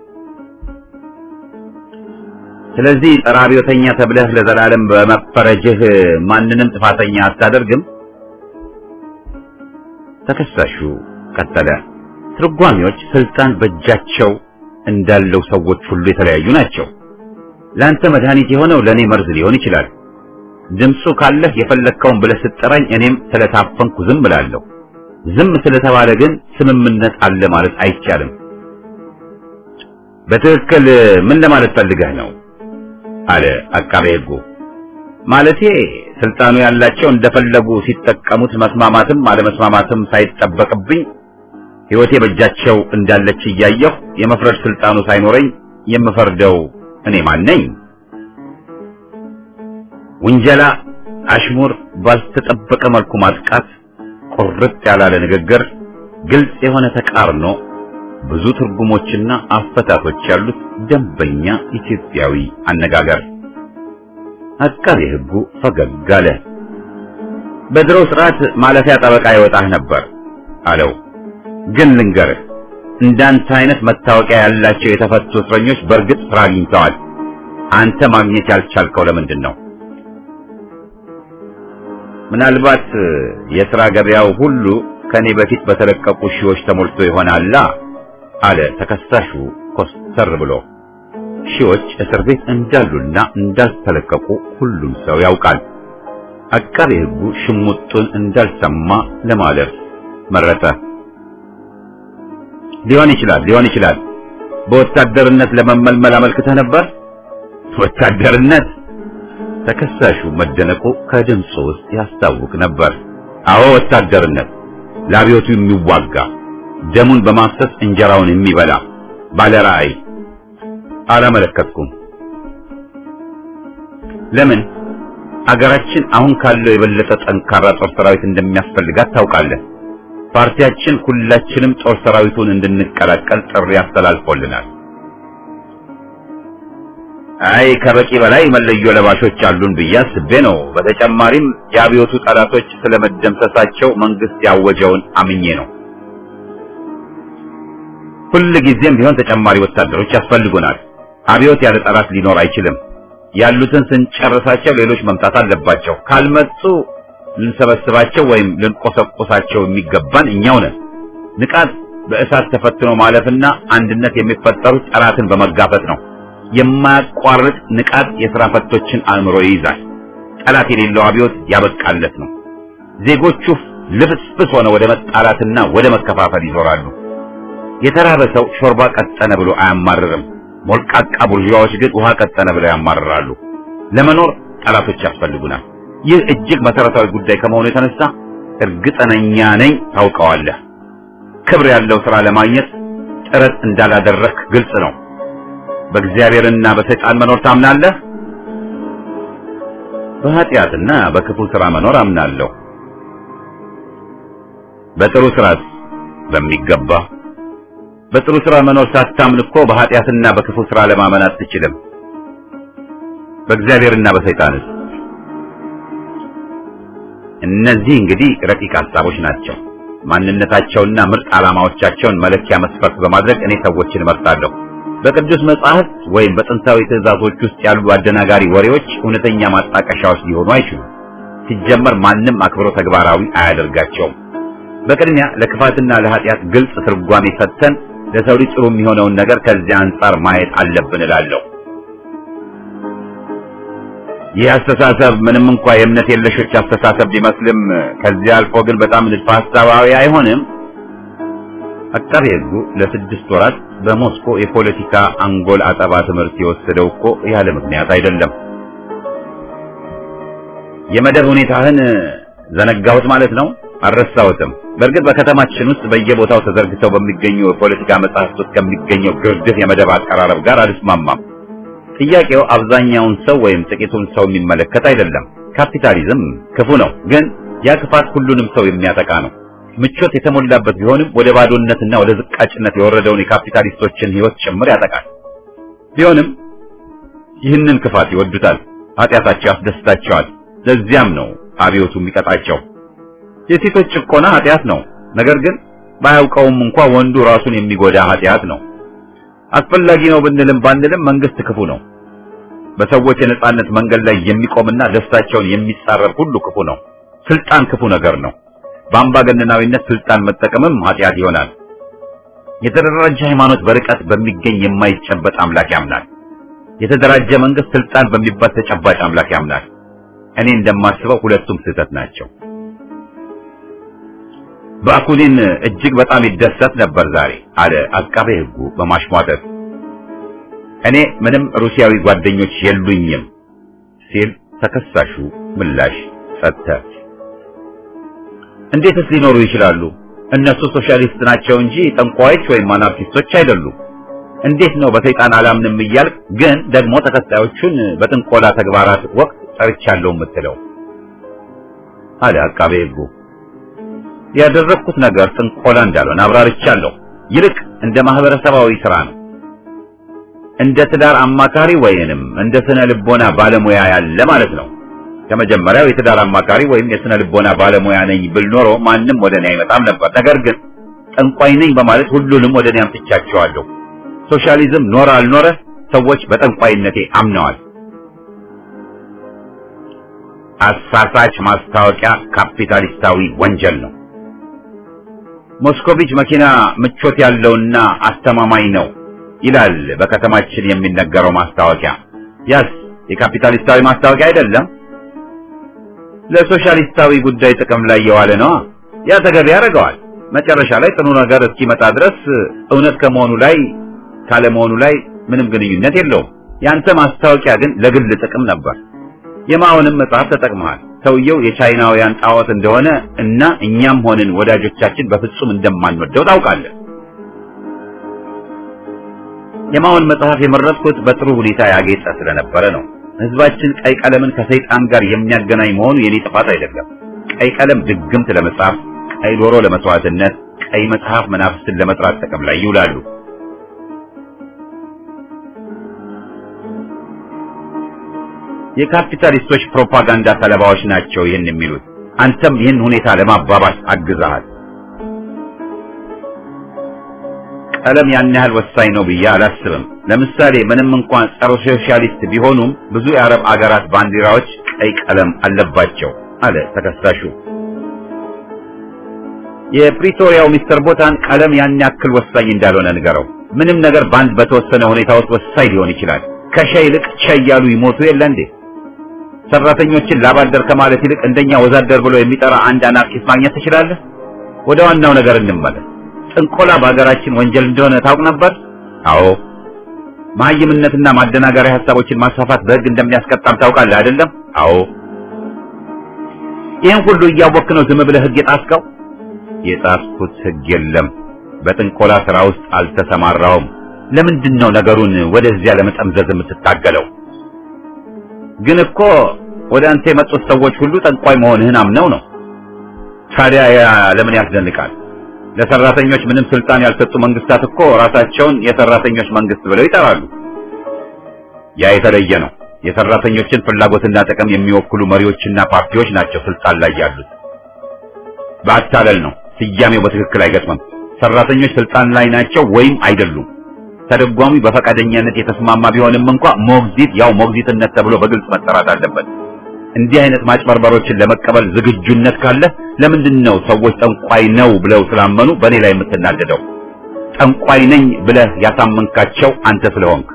ስለዚህ ጸረ አብዮተኛ ተብለህ ለዘላለም በመፈረጅህ ማንንም ጥፋተኛ አታደርግም። ተከሳሹ ቀጠለ። ትርጓሚዎች ስልጣን በእጃቸው እንዳለው ሰዎች ሁሉ የተለያዩ ናቸው። ለአንተ መድኃኒት የሆነው ለእኔ መርዝ ሊሆን ይችላል። ድምፁ ካለህ የፈለግከውን ብለህ ስትጠራኝ እኔም ስለታፈንኩ ዝም እላለሁ። ዝም ስለተባለ ግን ስምምነት አለ ማለት አይቻልም። በትክክል ምን ለማለት ፈልገህ ነው? አለ አቃቤ ሕጉ። ማለቴ ስልጣኑ ያላቸው እንደፈለጉ ሲጠቀሙት መስማማትም አለመስማማትም ሳይጠበቅብኝ ሕይወቴ በእጃቸው እንዳለች እያየሁ የመፍረድ ስልጣኑ ሳይኖረኝ የምፈርደው እኔ ማን ነኝ? ውንጀላ፣ አሽሙር፣ ባልተጠበቀ መልኩ ማጥቃት፣ ቁርጥ ያላለ ንግግር፣ ግልጽ የሆነ ተቃርኖ፣ ብዙ ትርጉሞችና አፈታቶች ያሉት ደንበኛ ኢትዮጵያዊ አነጋገር። አቃቤ ሕጉ ፈገግ አለ። በድሮ ስርዓት ማለፊያ ጠበቃ ይወጣህ ነበር አለው። ግን ልንገርህ እንዳንተ አይነት መታወቂያ ያላቸው የተፈቱ እስረኞች በእርግጥ ስራ አግኝተዋል። አንተ ማግኘት ያልቻልከው ለምንድን ነው? ምናልባት የሥራ ገበያው ሁሉ ከኔ በፊት በተለቀቁ ሺዎች ተሞልቶ ይሆናላ አለ ተከሳሹ ኮስተር ብሎ። ሺዎች እስር ቤት እንዳሉና እንዳልተለቀቁ ሁሉም ሰው ያውቃል። አቃቤ ሕጉ ሽሙጡን እንዳልሰማ ለማለፍ መረጠ። ሊሆን ይችላል ሊሆን ይችላል። በወታደርነት ለመመልመል አመልክተህ ነበር? ወታደርነት? ተከሳሹ መደነቁ ከድምፁ ውስጥ ያስታውቅ ነበር። አዎ ወታደርነት፣ ለአብዮቱ የሚዋጋ ደሙን በማፍሰስ እንጀራውን የሚበላ ባለ ራዕይ። አላመለከትኩም። ለምን? አገራችን አሁን ካለው የበለጠ ጠንካራ ጦር ሰራዊት እንደሚያስፈልጋት ታውቃለህ። ፓርቲያችን ሁላችንም ጦር ሰራዊቱን እንድንቀላቀል ጥሪ አስተላልፎልናል። አይ ከበቂ በላይ መለዮ ለባሾች አሉን ብዬ አስቤ ነው። በተጨማሪም የአብዮቱ ጠላቶች ስለመደምሰሳቸው መንግስት ያወጀውን አምኜ ነው። ሁል ጊዜም ቢሆን ተጨማሪ ወታደሮች ያስፈልጉናል። አብዮት ያለ ጠላት ሊኖር አይችልም። ያሉትን ስንጨርሳቸው ሌሎች መምጣት አለባቸው። ካልመጡ ልንሰበስባቸው ወይም ልንቆሰቆሳቸው የሚገባን እኛው ነን። ንቃት በእሳት ተፈትኖ ማለፍና አንድነት የሚፈጠሩት ጠላትን በመጋፈጥ ነው። የማያቋርጥ ንቃት የሥራ ፈቶችን አእምሮ ይይዛል። ጠላት የሌለው አብዮት ያበቃለት ነው። ዜጎቹ ልፍስፍስ ሆነ ወደ መጣላትና ወደ መከፋፈል ይዞራሉ። የተራበ ሰው ሾርባ ቀጠነ ብሎ አያማርርም። ሞልቃቃ ቡርዣዎች ግን ውሃ ቀጠነ ብለው ያማርራሉ። ለመኖር ጠላቶች ያስፈልጉናል። ይህ እጅግ መሰረታዊ ጉዳይ ከመሆኑ የተነሳ እርግጠኛ ነኝ ታውቀዋለህ። ክብር ያለው ሥራ ለማግኘት ጥረት እንዳላደረክ ግልጽ ነው። በእግዚአብሔርና በሰይጣን መኖር ታምናለህ? በኃጢአትና በክፉ ሥራ መኖር አምናለሁ። በጥሩ ሥራስ? በሚገባ። በጥሩ ሥራ መኖር ሳታምን እኮ በኃጢአትና በክፉ ሥራ ለማመን አትችልም። በእግዚአብሔርና በሰይጣንስ? እነዚህ እንግዲህ ረቂቅ ሐሳቦች ናቸው። ማንነታቸውና ምርጥ ዓላማዎቻቸውን መለኪያ መስፈርት በማድረግ እኔ ሰዎችን እመርጣለሁ። በቅዱስ መጽሐፍት ወይም በጥንታዊ ትእዛዞች ውስጥ ያሉ አደናጋሪ ወሬዎች እውነተኛ ማጣቀሻዎች ሊሆኑ አይችሉም። ሲጀመር ማንም አክብሮ ተግባራዊ አያደርጋቸውም። በቅድሚያ ለክፋትና ለኃጢአት ግልጽ ትርጓሜ ሰጥተን ለሰው ልጅ ጥሩ የሚሆነውን ነገር ከዚያ አንጻር ማየት አለብን እላለሁ። ይህ አስተሳሰብ ምንም እንኳ የእምነት የለሾች አስተሳሰብ ቢመስልም ከዚያ አልፎ ግን በጣም ንድፈ ሐሳባዊ አይሆንም። አቃቤ ሕጉ ለስድስት ወራት በሞስኮ የፖለቲካ አንጎል አጠባ ትምህርት የወሰደው እኮ ያለ ምክንያት አይደለም። የመደብ ሁኔታህን ዘነጋሁት ማለት ነው? አልረሳሁትም። በእርግጥ በከተማችን ውስጥ በየቦታው ተዘርግተው በሚገኙ የፖለቲካ መጽሐፍት ውስጥ ከሚገኘው ግርድፍ የመደብ አቀራረብ ጋር አልስማማም። ጥያቄው አብዛኛውን ሰው ወይም ጥቂቱን ሰው የሚመለከት አይደለም። ካፒታሊዝም ክፉ ነው፣ ግን ያ ክፋት ሁሉንም ሰው የሚያጠቃ ነው። ምቾት የተሞላበት ቢሆንም ወደ ባዶነትና ወደ ዝቃጭነት የወረደውን የካፒታሊስቶችን ሕይወት ጭምር ያጠቃል። ቢሆንም ይህንን ክፋት ይወዱታል፣ ኃጢአታቸው ያስደስታቸዋል። ለዚያም ነው አብዮቱ የሚቀጣቸው። የሴቶች ጭቆና ኃጢአት ነው፣ ነገር ግን ባያውቀውም እንኳ ወንዱ ራሱን የሚጎዳ ኃጢአት ነው። አስፈላጊ ነው ብንልም ባንልም መንግስት ክፉ ነው። በሰዎች የነጻነት መንገድ ላይ የሚቆምና ደስታቸውን የሚጻረር ሁሉ ክፉ ነው። ስልጣን ክፉ ነገር ነው። በአምባገነናዊነት ስልጣን መጠቀምም ኃጢአት ይሆናል። የተደራጀ ሃይማኖት በርቀት በሚገኝ የማይጨበጥ አምላክ ያምናል። የተደራጀ መንግስት ስልጣን በሚባል ተጨባጭ አምላክ ያምናል። እኔ እንደማስበው ሁለቱም ስህተት ናቸው። ባኩሊን እጅግ በጣም ይደሰት ነበር ዛሬ አለ አቃቤ ሕጉ በማሽሟጠጥ። እኔ ምንም ሩሲያዊ ጓደኞች የሉኝም ሲል ተከሳሹ ምላሽ ሰጠ። እንዴትስ ሊኖሩ ይችላሉ? እነሱ ሶሻሊስት ናቸው እንጂ ጠንቋዮች ወይም አናርኪስቶች አይደሉም። እንዴት ነው በሰይጣን አላምንም እያልክ ግን ደግሞ ተከታዮቹን በጥንቆላ ተግባራት ወቅት ጠርቻለሁ የምትለው? አለ አቃቤ ሕጉ። ያደረግኩት ነገር ጥንቆላ እንዳልሆነ አብራርቻለሁ። ይልቅ እንደ ማህበረሰባዊ ስራ ነው። እንደ ትዳር አማካሪ ወይንም እንደ ስነ ልቦና ባለሙያ ያለ ማለት ነው። ከመጀመሪያው የትዳር አማካሪ ወይም የስነ ልቦና ባለሙያ ነኝ ብል ኖሮ ማንም ወደ እኔ አይመጣም ነበር። ነገር ግን ጠንቋይ ነኝ በማለት ሁሉንም ወደ እኔ አምጥቻቸዋለሁ። ሶሻሊዝም ኖረ አልኖረ ሰዎች በጠንቋይነቴ አምነዋል። አሳሳች ማስታወቂያ ካፒታሊስታዊ ወንጀል ነው። ሞስኮቪች መኪና ምቾት ያለውና አስተማማኝ ነው ይላል በከተማችን የሚነገረው ማስታወቂያ። ያስ የካፒታሊስታዊ ማስታወቂያ አይደለም። ለሶሻሊስታዊ ጉዳይ ጥቅም ላይ የዋለ ነዋ። ያ ተገቢ ያደርገዋል። መጨረሻ ላይ ጥሩ ነገር እስኪመጣ ድረስ እውነት ከመሆኑ ላይ ካለመሆኑ ላይ ምንም ግንኙነት የለውም። ያንተ ማስታወቂያ ግን ለግል ጥቅም ነበር። የማውንም መጽሐፍ ተጠቅመሃል። ሰውየው የቻይናውያን ጣዖት እንደሆነ እና እኛም ሆንን ወዳጆቻችን በፍጹም እንደማንወደው ታውቃለህ። የማውን መጽሐፍ የመረጥኩት በጥሩ ሁኔታ ያጌጠ ስለነበረ ነው። ህዝባችን ቀይ ቀለምን ከሰይጣን ጋር የሚያገናኝ መሆኑ የኔ ጥፋት አይደለም። ቀይ ቀለም ድግምት ለመጻፍ፣ ቀይ ዶሮ ለመስዋዕትነት፣ ቀይ መጽሐፍ መናፍስትን ለመጥራት ጥቅም ላይ ይውላሉ። የካፒታሊስቶች ፕሮፓጋንዳ ሰለባዎች ናቸው ይህን የሚሉት። አንተም ይህን ሁኔታ ለማባባስ አግዛሃል። ቀለም ያን ያህል ወሳኝ ነው ብዬ አላስብም። ለምሳሌ ምንም እንኳን ጸረ ሶሻሊስት ቢሆኑም ብዙ የአረብ አገራት ባንዲራዎች ቀይ ቀለም አለባቸው አለ ተከሳሹ። የፕሪቶሪያው ሚስተር ቦታን ቀለም ያን ያክል ወሳኝ እንዳልሆነ ንገረው። ምንም ነገር በአንድ በተወሰነ ሁኔታ ውስጥ ወሳኝ ሊሆን ይችላል። ከሸ ይልቅ ሸ እያሉ ይሞቱ የለ እንዴ? ሰራተኞችን ላባደር ከማለት ይልቅ እንደኛ ወዛደር ብሎ የሚጠራ አንድ አናርኪስት ማግኘት ትችላለህ። ወደ ዋናው ነገር እንመለስ። ጥንቆላ በሀገራችን ወንጀል እንደሆነ ታውቅ ነበር? አዎ። መሀይምነትና ማደናገሪያ ሀሳቦችን ማስፋፋት በሕግ እንደሚያስቀጣም ታውቃለህ አይደለም? አዎ። ይህን ሁሉ እያወቅህ ነው ዝም ብለህ ሕግ የጣስከው? የጣስኩት ሕግ የለም። በጥንቆላ ስራ ውስጥ አልተሰማራውም። ለምንድን ነው ነገሩን ወደዚያ ለመጠምዘዝ የምትታገለው? ግን እኮ ወደ አንተ የመጡት ሰዎች ሁሉ ጠንቋይ መሆንህን አምነው ነው። ታዲያ ያ ለምን ያስደንቃል? ለሰራተኞች ምንም ስልጣን ያልሰጡ መንግስታት እኮ ራሳቸውን የሰራተኞች መንግስት ብለው ይጠራሉ። ያ የተለየ ነው። የሰራተኞችን ፍላጎትና ጥቅም የሚወክሉ መሪዎችና ፓርቲዎች ናቸው ስልጣን ላይ ያሉት። በአታለል ነው። ስያሜው በትክክል አይገጥምም። ሰራተኞች ስልጣን ላይ ናቸው ወይም አይደሉም። ተደጓሚ በፈቃደኛነት የተስማማ ቢሆንም እንኳ ሞግዚት ያው ሞግዚትነት ተብሎ በግልጽ መጠራት አለበት። እንዲህ አይነት ማጭበርበሮችን ለመቀበል ዝግጁነት ካለ ለምንድን ነው ሰዎች ጠንቋይ ነው ብለው ስላመኑ በእኔ ላይ የምትናደደው? ጠንቋይ ነኝ ብለህ ያሳመንካቸው አንተ ስለሆንክ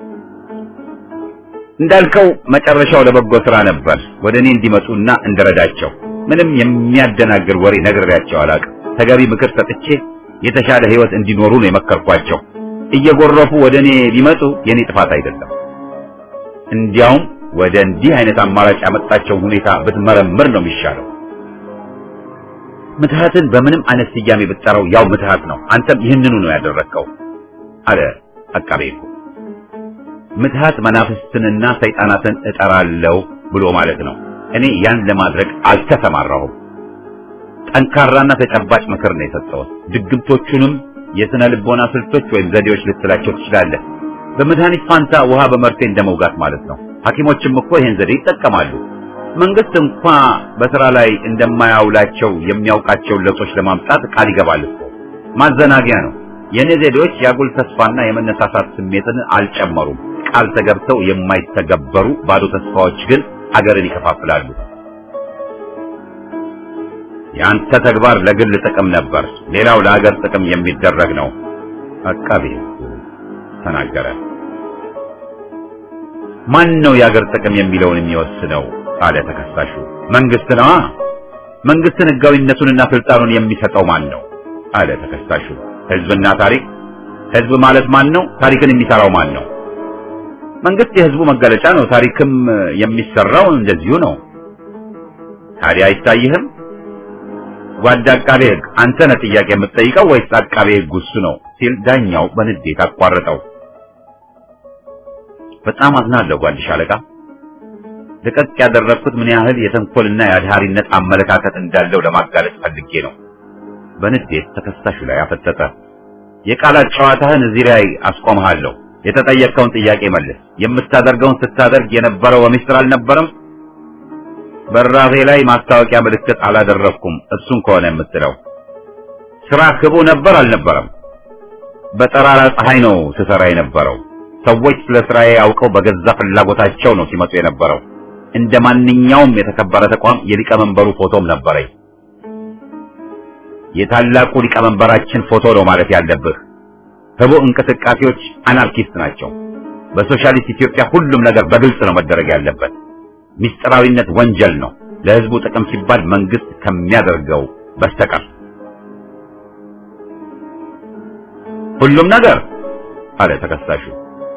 እንዳልከው መጨረሻው ለበጎ ስራ ነበር። ወደ እኔ እንዲመጡና እንድረዳቸው ምንም የሚያደናግር ወሬ ነግሬያቸው አላውቅም። ተገቢ ምክር ሰጥቼ የተሻለ ህይወት እንዲኖሩ ነው የመከርኳቸው። እየጎረፉ ወደ እኔ ቢመጡ የኔ ጥፋት አይደለም። እንዲያውም ወደ እንዲህ አይነት አማራጭ ያመጣቸው ሁኔታ ብትመረምር ነው የሚሻለው። ምትሃትን በምንም አይነት ስያሜ ብትጠራው ያው ምትሃት ነው። አንተም ይህንኑ ነው ያደረግከው አለ አቃቤ ሕጉ። ምትሃት መናፍስትንና ሰይጣናትን እጠራለሁ ብሎ ማለት ነው። እኔ ያን ለማድረግ አልተሰማራሁም። ጠንካራና ተጨባጭ ምክር ነው የሰጠሁት። ድግምቶቹንም የስነ ልቦና ስልቶች ወይም ዘዴዎች ልትላቸው ትችላለህ። በመድኃኒት ፋንታ ውሃ በመርፌ እንደመውጋት ማለት ነው። ሐኪሞችም እኮ ይህን ዘዴ ይጠቀማሉ። መንግስት እንኳ በስራ ላይ እንደማያውላቸው የሚያውቃቸውን ለውጦች ለማምጣት ቃል ይገባል እኮ። ማዘናጊያ ነው። የእኔ ዘዴዎች የአጉል ተስፋና የመነሳሳት ስሜትን አልጨመሩም። ቃል ተገብተው የማይተገበሩ ባዶ ተስፋዎች ግን አገርን ይከፋፍላሉ። የአንተ ተግባር ለግል ጥቅም ነበር፣ ሌላው ለአገር ጥቅም የሚደረግ ነው። አቃቤ ሕጉ ተናገረ። ማን ነው የአገር ጥቅም የሚለውን የሚወስነው? አለ ተከሳሹ። መንግስት ነዋ። መንግስትን ህጋዊነቱንና ስልጣኑን የሚሰጠው ማን ነው? አለ ተከሳሹ። ህዝብና ታሪክ። ህዝብ ማለት ማን ነው? ታሪክን የሚሰራው ማን ነው? መንግስት የህዝቡ መገለጫ ነው። ታሪክም የሚሰራው እንደዚሁ ነው። ታዲያ አይታይህም? ጓድ አቃቤ ህግ አንተ ነህ ጥያቄ የምትጠይቀው ወይስ አቃቤ ህግ እሱ ነው? ሲል ዳኛው በንዴት አቋረጠው። በጣም አዝናለሁ ጓድ ሻለቃ። ልቀቅ ያደረግኩት ምን ያህል የተንኮልና የአድሃሪነት አመለካከት እንዳለው ለማጋለጥ ፈልጌ ነው። በንዴት ተከሳሹ ላይ አፈጠጠ። የቃላት ጨዋታህን እዚህ ላይ አስቆምሃለሁ። የተጠየቅከውን ጥያቄ መልስ። የምታደርገውን ስታደርግ የነበረው በሚስጥር አልነበረም? በራፌ ላይ ማስታወቂያ ምልክት አላደረግኩም። እሱን ከሆነ የምትለው ስራ ክቡ ነበር አልነበረም? በጠራራ ፀሐይ ነው ስሰራ የነበረው። ሰዎች ስለ ስራዬ አውቀው በገዛ ፍላጎታቸው ነው ሲመጡ የነበረው። እንደ ማንኛውም የተከበረ ተቋም የሊቀመንበሩ ፎቶም ነበረኝ። የታላቁ ሊቀመንበራችን ፎቶ ነው ማለት ያለብህ። ህቡ እንቅስቃሴዎች አናርኪስት ናቸው። በሶሻሊስት ኢትዮጵያ ሁሉም ነገር በግልጽ ነው መደረግ ያለበት። ሚስጥራዊነት ወንጀል ነው፣ ለህዝቡ ጥቅም ሲባል መንግስት ከሚያደርገው በስተቀር። ሁሉም ነገር አለ ተከሳሹ።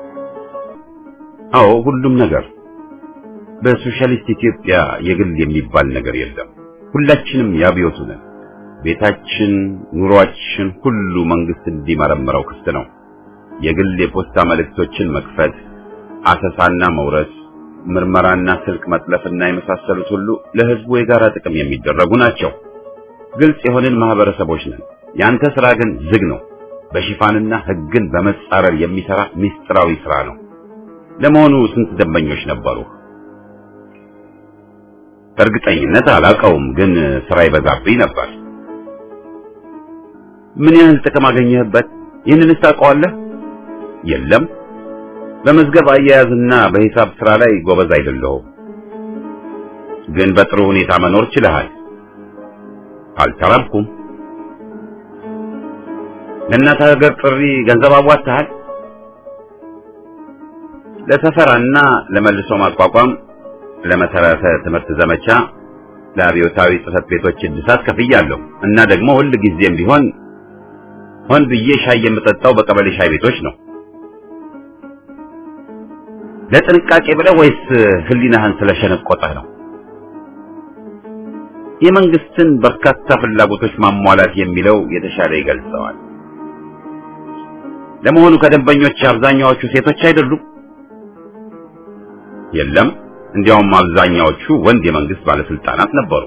አዎ ሁሉም ነገር። በሶሻሊስት ኢትዮጵያ የግል የሚባል ነገር የለም። ሁላችንም ያብዮቱ ነን። ቤታችን፣ ኑሯችን ሁሉ መንግስት እንዲመረምረው ክፍት ነው። የግል የፖስታ መልእክቶችን መክፈት፣ አሰሳና መውረስ፣ ምርመራና ስልክ መጥለፍና የመሳሰሉት ሁሉ ለህዝቡ የጋራ ጥቅም የሚደረጉ ናቸው። ግልጽ የሆንን ማህበረሰቦች ነን። ያንተ ስራ ግን ዝግ ነው። በሽፋንና ህግን በመጻረር የሚሰራ ሚስጥራዊ ስራ ነው። ለመሆኑ ስንት ደንበኞች ነበሩ? እርግጠኝነት አላውቀውም፣ ግን ስራ ይበዛብኝ ነበር። ምን ያህል ጥቅም አገኘህበት? ይህንንስ ታውቀዋለህ? የለም፣ በመዝገብ አያያዝና በሂሳብ ስራ ላይ ጎበዝ አይደለሁም። ግን በጥሩ ሁኔታ መኖር ችለሃል። አልተራብኩም። ለእናት ሀገር ጥሪ ገንዘብ አዋጥተሃል? ለሰፈራና ለመልሶ ማቋቋም፣ ለመሰረተ ትምህርት ዘመቻ፣ ለአብዮታዊ ጽህፈት ቤቶች እድሳት ከፍያለሁ እና ደግሞ ሁል ጊዜም ቢሆን ሆን ብዬ ሻይ የምጠጣው በቀበሌ ሻይ ቤቶች ነው። ለጥንቃቄ ብለህ ወይስ ህሊናህን ስለሸነቆጠህ ነው? የመንግስትን በርካታ ፍላጎቶች ማሟላት የሚለው የተሻለ ይገልጸዋል። ለመሆኑ ከደንበኞች አብዛኛዎቹ ሴቶች አይደሉም? የለም፣ እንዲያውም አብዛኛዎቹ ወንድ የመንግስት ባለስልጣናት ነበሩ።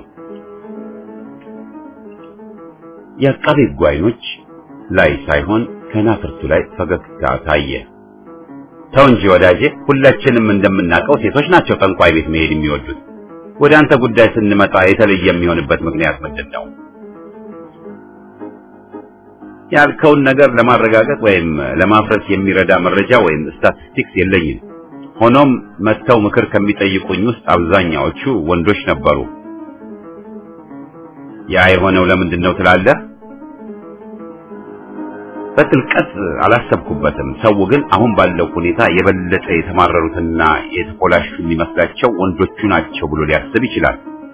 የአቃቤ ሕጉ ዓይኖች ላይ ሳይሆን ከናፍርቱ ላይ ፈገግታ ታየ። ተው እንጂ ወዳጄ፣ ሁላችንም እንደምናውቀው ሴቶች ናቸው ጠንቋይ ቤት መሄድ የሚወዱት። ወደ አንተ ጉዳይ ስንመጣ የተለየ የሚሆንበት ምክንያት ምንድን ነው? ያልከውን ነገር ለማረጋገጥ ወይም ለማፍረስ የሚረዳ መረጃ ወይም ስታቲስቲክስ የለኝም። ሆኖም መጥተው ምክር ከሚጠይቁኝ ውስጥ አብዛኛዎቹ ወንዶች ነበሩ። ያ የሆነው ለምንድን ነው ትላለህ? በጥልቀት አላሰብኩበትም። ሰው ግን አሁን ባለው ሁኔታ የበለጠ የተማረሩትና የተኮላሹ የሚመስላቸው ወንዶቹ ናቸው ብሎ ሊያስብ ይችላል።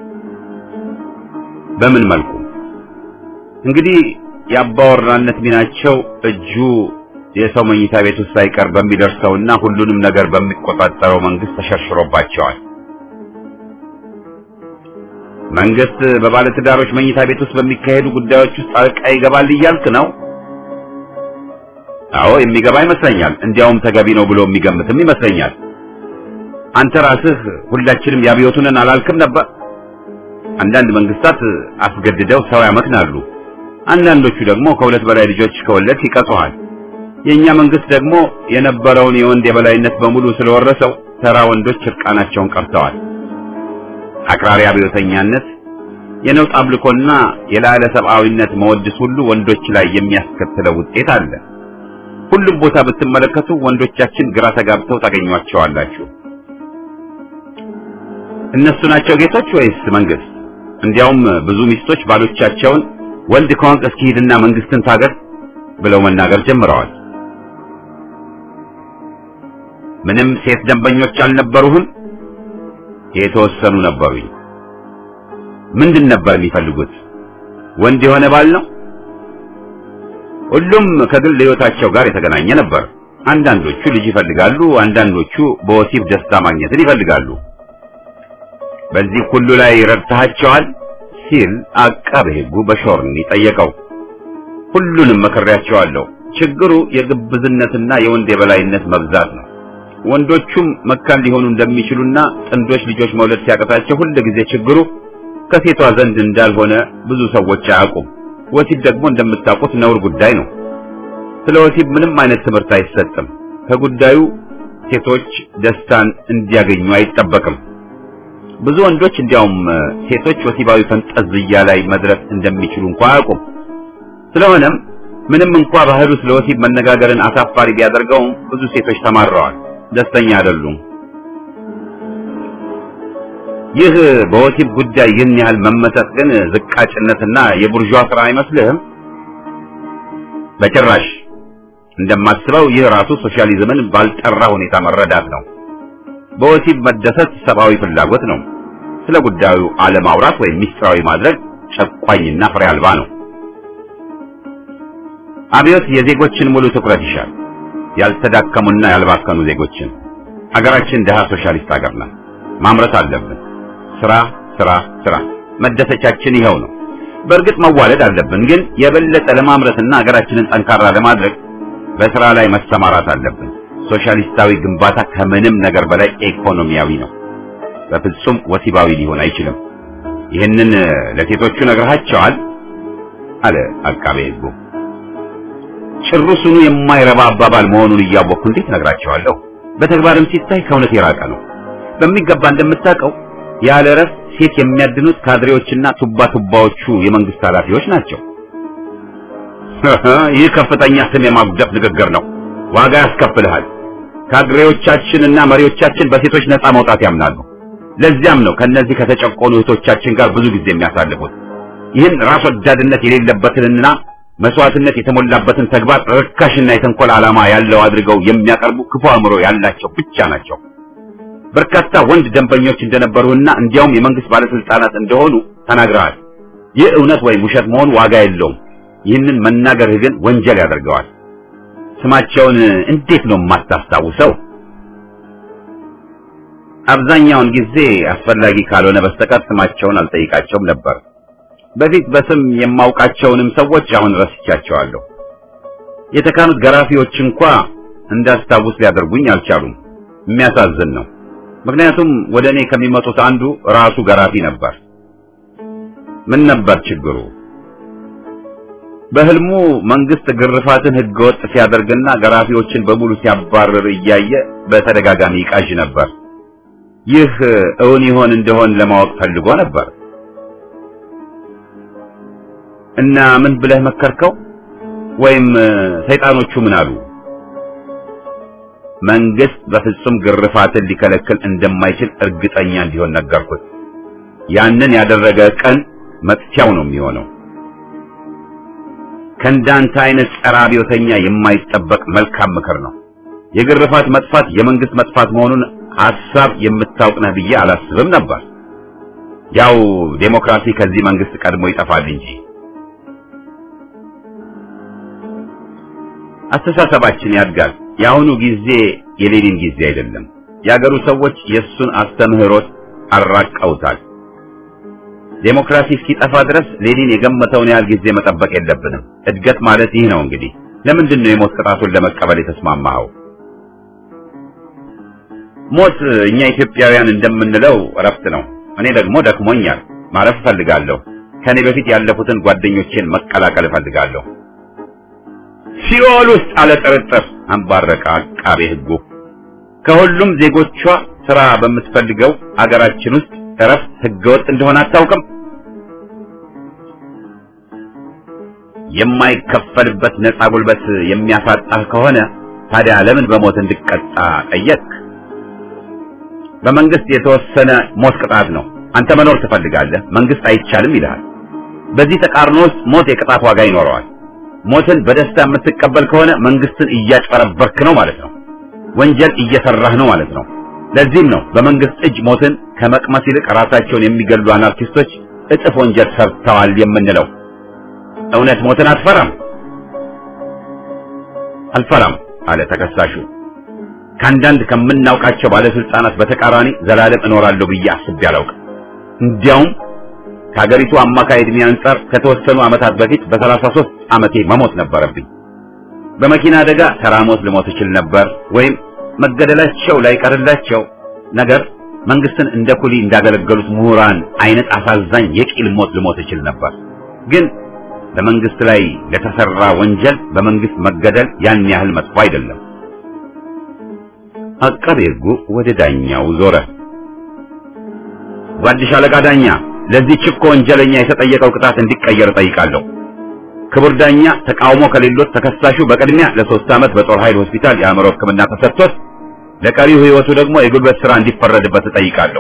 በምን መልኩ? እንግዲህ የአባወራነት ሚናቸው እጁ የሰው መኝታ ቤት ውስጥ ሳይቀር በሚደርሰውና ሁሉንም ነገር በሚቆጣጠረው መንግስት ተሸርሽሮባቸዋል። መንግስት በባለትዳሮች መኝታ ቤት ውስጥ በሚካሄዱ ጉዳዮች ውስጥ ጣልቃ ይገባል እያልክ ነው? አዎ የሚገባ ይመስለኛል። እንዲያውም ተገቢ ነው ብሎ የሚገምትም ይመስለኛል። አንተ ራስህ ሁላችንም ያብዮቱ ነን አላልክም ነበር? አንዳንድ መንግስታት አስገድደው ሰው ያመክናሉ። አንዳንዶቹ ደግሞ ከሁለት በላይ ልጆች ከወለድ ይቀጽዋል። የኛ መንግስት ደግሞ የነበረውን የወንድ የበላይነት በሙሉ ስለወረሰው ተራ ወንዶች እርቃናቸውን ቀርተዋል። አክራሪ አብዮተኛነት፣ የነውጥ አምልኮና የላዕለ ሰብአዊነት መወድስ ሁሉ ወንዶች ላይ የሚያስከትለው ውጤት አለ። ሁሉም ቦታ ብትመለከቱ ወንዶቻችን ግራ ተጋብተው ታገኟቸዋላችሁ። እነሱ ናቸው ጌቶች ወይስ መንግስት? እንዲያውም ብዙ ሚስቶች ባሎቻቸውን ወንድ ከሆንክ እስኪ ሂድና መንግስትን ታገር ብለው መናገር ጀምረዋል። ምንም ሴት ደንበኞች አልነበሩህም? የተወሰኑ ነበሩኝ። ምንድን ነበር የሚፈልጉት? ወንድ የሆነ ባል ነው? ሁሉም ከግል ህይወታቸው ጋር የተገናኘ ነበር። አንዳንዶቹ ልጅ ይፈልጋሉ፣ አንዳንዶቹ በወሲብ ደስታ ማግኘትን ይፈልጋሉ። በዚህ ሁሉ ላይ ረድተሃቸዋል ሲል አቃቤ ሕጉ በሾርኒ ጠየቀው። ሁሉንም መክሬያቸዋለሁ። ችግሩ የግብዝነትና የወንድ የበላይነት መብዛት ነው። ወንዶቹም መካን ሊሆኑ እንደሚችሉና ጥንዶች ልጆች መውለድ ሲያቀታቸው ሁል ጊዜ ችግሩ ከሴቷ ዘንድ እንዳልሆነ ብዙ ሰዎች አያውቁም። ወሲብ ደግሞ እንደምታውቁት ነውር ጉዳይ ነው። ስለ ወሲብ ምንም አይነት ትምህርት አይሰጥም። ከጉዳዩ ሴቶች ደስታን እንዲያገኙ አይጠበቅም። ብዙ ወንዶች እንዲያውም ሴቶች ወሲባዊ ፈንጠዝያ ላይ መድረስ እንደሚችሉ እንኳ አያውቁም። ስለሆነም ምንም እንኳ ባህሉ ስለ ወሲብ መነጋገርን አሳፋሪ ቢያደርገውም ብዙ ሴቶች ተማረዋል፣ ደስተኛ አይደሉም። ይህ በወሲብ ጉዳይ ይህን ያህል መመሰጥ ግን ዝቃጭነትና የቡርዣ ስራ አይመስልህም? በጭራሽ። እንደማስበው ይህ ራሱ ሶሻሊዝምን ባልጠራ ሁኔታ መረዳት ነው። በወሲብ መደሰት ሰብአዊ ፍላጎት ነው። ስለ ጉዳዩ አለማውራት ወይም ሚስጥራዊ ማድረግ ጨቋኝና ፍሬ አልባ ነው። አብዮት የዜጎችን ሙሉ ትኩረት ይሻል። ያልተዳከሙና ያልባከኑ ዜጎችን። አገራችን ደሃ ሶሻሊስት ሀገር ናት። ማምረት አለብን። ስራ ስራ ስራ። መደሰቻችን ይኸው ነው። በእርግጥ መዋለድ አለብን፣ ግን የበለጠ ለማምረትና ሀገራችንን ጠንካራ ለማድረግ በስራ ላይ መሰማራት አለብን። ሶሻሊስታዊ ግንባታ ከምንም ነገር በላይ ኢኮኖሚያዊ ነው። በፍጹም ወሲባዊ ሊሆን አይችልም። ይህንን ለሴቶቹ ነግረሃቸዋል? አለ አቃቤ ሕጉ። ጭሩሱኑ የማይረባ አባባል መሆኑን እያወቅኩ እንዴት ነግራቸዋለሁ? በተግባርም ሲታይ ከእውነት የራቀ ነው። በሚገባ እንደምታውቀው ያለ እረፍት ሴት የሚያድኑት ካድሬዎችና ቱባ ቱባዎቹ የመንግስት ኃላፊዎች ናቸው። ይህ ከፍተኛ ስም የማጉደፍ ንግግር ነው። ዋጋ ያስከፍልሃል። ካድሬዎቻችንና መሪዎቻችን በሴቶች ነፃ መውጣት ያምናሉ። ለዚያም ነው ከነዚህ ከተጨቆኑ እህቶቻችን ጋር ብዙ ጊዜ የሚያሳልፉት። ይህን ራስ ወዳድነት የሌለበትንና መስዋዕትነት የተሞላበትን ተግባር ርካሽና የተንኮል ዓላማ ያለው አድርገው የሚያቀርቡ ክፉ አእምሮ ያላቸው ብቻ ናቸው። በርካታ ወንድ ደንበኞች እንደነበሩና እንዲያውም የመንግስት ባለስልጣናት እንደሆኑ ተናግረዋል። ይህ እውነት ወይም ውሸት መሆኑ ዋጋ የለውም። ይህንን መናገርህ ግን ወንጀል ያደርገዋል። ስማቸውን እንዴት ነው የማታስታውሰው? አብዛኛውን ጊዜ አስፈላጊ ካልሆነ በስተቀር ስማቸውን አልጠይቃቸውም ነበር። በፊት በስም የማውቃቸውንም ሰዎች አሁን ረስቻቸዋለሁ። የተካኑት ገራፊዎች እንኳ እንዳስታውስ ሊያደርጉኝ አልቻሉም። የሚያሳዝን ነው። ምክንያቱም ወደ እኔ ከሚመጡት አንዱ ራሱ ገራፊ ነበር። ምን ነበር ችግሩ? በህልሙ መንግስት ግርፋትን ህገወጥ ሲያደርግና ገራፊዎችን በሙሉ ሲያባርር እያየ በተደጋጋሚ ይቃዥ ነበር። ይህ እውን ይሆን እንደሆን ለማወቅ ፈልጎ ነበር። እና ምን ብለህ መከርከው? ወይም ሰይጣኖቹ ምን አሉ? መንግስት በፍጹም ግርፋትን ሊከለክል እንደማይችል እርግጠኛ እንዲሆን ነገርኩት። ያንን ያደረገ ቀን መጥፊያው ነው የሚሆነው። ከእንዳንተ አይነት ጸረ አብዮተኛ የማይጠበቅ መልካም ምክር ነው። የግርፋት መጥፋት የመንግስት መጥፋት መሆኑን ሐሳብ የምታውቅ ነህ ብዬ አላስብም ነበር። ያው ዴሞክራሲ ከዚህ መንግስት ቀድሞ ይጠፋል እንጂ አስተሳሰባችን ያድጋል። የአሁኑ ጊዜ የሌኒን ጊዜ አይደለም። የአገሩ ሰዎች የእሱን አስተምህሮት አራቀውታል። ዴሞክራሲ እስኪጠፋ ድረስ ሌኒን የገመተውን ያህል ጊዜ መጠበቅ የለብንም። እድገት ማለት ይህ ነው። እንግዲህ ለምንድን ነው የሞት ቅጣቱን ለመቀበል የተስማማኸው? ሞት እኛ ኢትዮጵያውያን እንደምንለው እረፍት ነው። እኔ ደግሞ ደክሞኛል፣ ማረፍ እፈልጋለሁ። ከኔ በፊት ያለፉትን ጓደኞቼን መቀላቀል እፈልጋለሁ። ሲኦል ውስጥ አለ ጥርጥር አንባረቀ አቃቤ ሕጉ። ከሁሉም ዜጎቿ ስራ በምትፈልገው አገራችን ውስጥ እረፍት ህገወጥ እንደሆነ አታውቅም? የማይከፈልበት ነፃ ጉልበት የሚያሳጣህ ከሆነ ታዲያ ለምን በሞት እንድቀጣ ጠየቅ? በመንግስት የተወሰነ ሞት ቅጣት ነው። አንተ መኖር ትፈልጋለህ፣ መንግስት አይቻልም ይልሃል። በዚህ ተቃርኖ ውስጥ ሞት የቅጣት ዋጋ ይኖረዋል። ሞትን በደስታ የምትቀበል ከሆነ መንግስትን እያጭበረበርክ ነው ማለት ነው። ወንጀል እየሰራህ ነው ማለት ነው። ለዚህም ነው በመንግስት እጅ ሞትን ከመቅመስ ይልቅ ራሳቸውን የሚገሉ አናርኪስቶች እጥፍ ወንጀል ሰርተዋል የምንለው። እውነት ሞትን አትፈራም? አልፈራም አለ ተከሳሹ። ከአንዳንድ ከምናውቃቸው ባለስልጣናት በተቃራኒ ዘላለም እኖራለሁ ብዬ አስቤ አላውቅም። እንዲያውም ከሀገሪቱ አማካይ ዕድሜ አንጻር ከተወሰኑ ዓመታት በፊት በሰላሳ ሦስት ዓመቴ መሞት ነበረብኝ። በመኪና አደጋ ተራ ሞት ልሞት እችል ነበር፣ ወይም መገደላቸው ላይቀርላቸው ነገር መንግስትን እንደ ኩሊ እንዳገለገሉት ምሁራን አይነት አሳዛኝ የቂል ሞት ልሞት እችል ነበር። ግን በመንግስት ላይ ለተሰራ ወንጀል በመንግስት መገደል ያን ያህል መጥፎ አይደለም። አቃቤ ሕጉ ወደ ዳኛው ዞረ። ጓድሽ አለቃ ዳኛ፣ ለዚህ ችኮ ወንጀለኛ የተጠየቀው ቅጣት እንዲቀየር ጠይቃለሁ። ክቡር ዳኛ፣ ተቃውሞ ከሌሎት ተከሳሹ በቅድሚያ ለሶስት ዓመት በጦር ኃይል ሆስፒታል የአእምሮ ሕክምና ተሰጥቶት ለቀሪው ሕይወቱ ደግሞ የጉልበት ሥራ እንዲፈረድበት እጠይቃለሁ።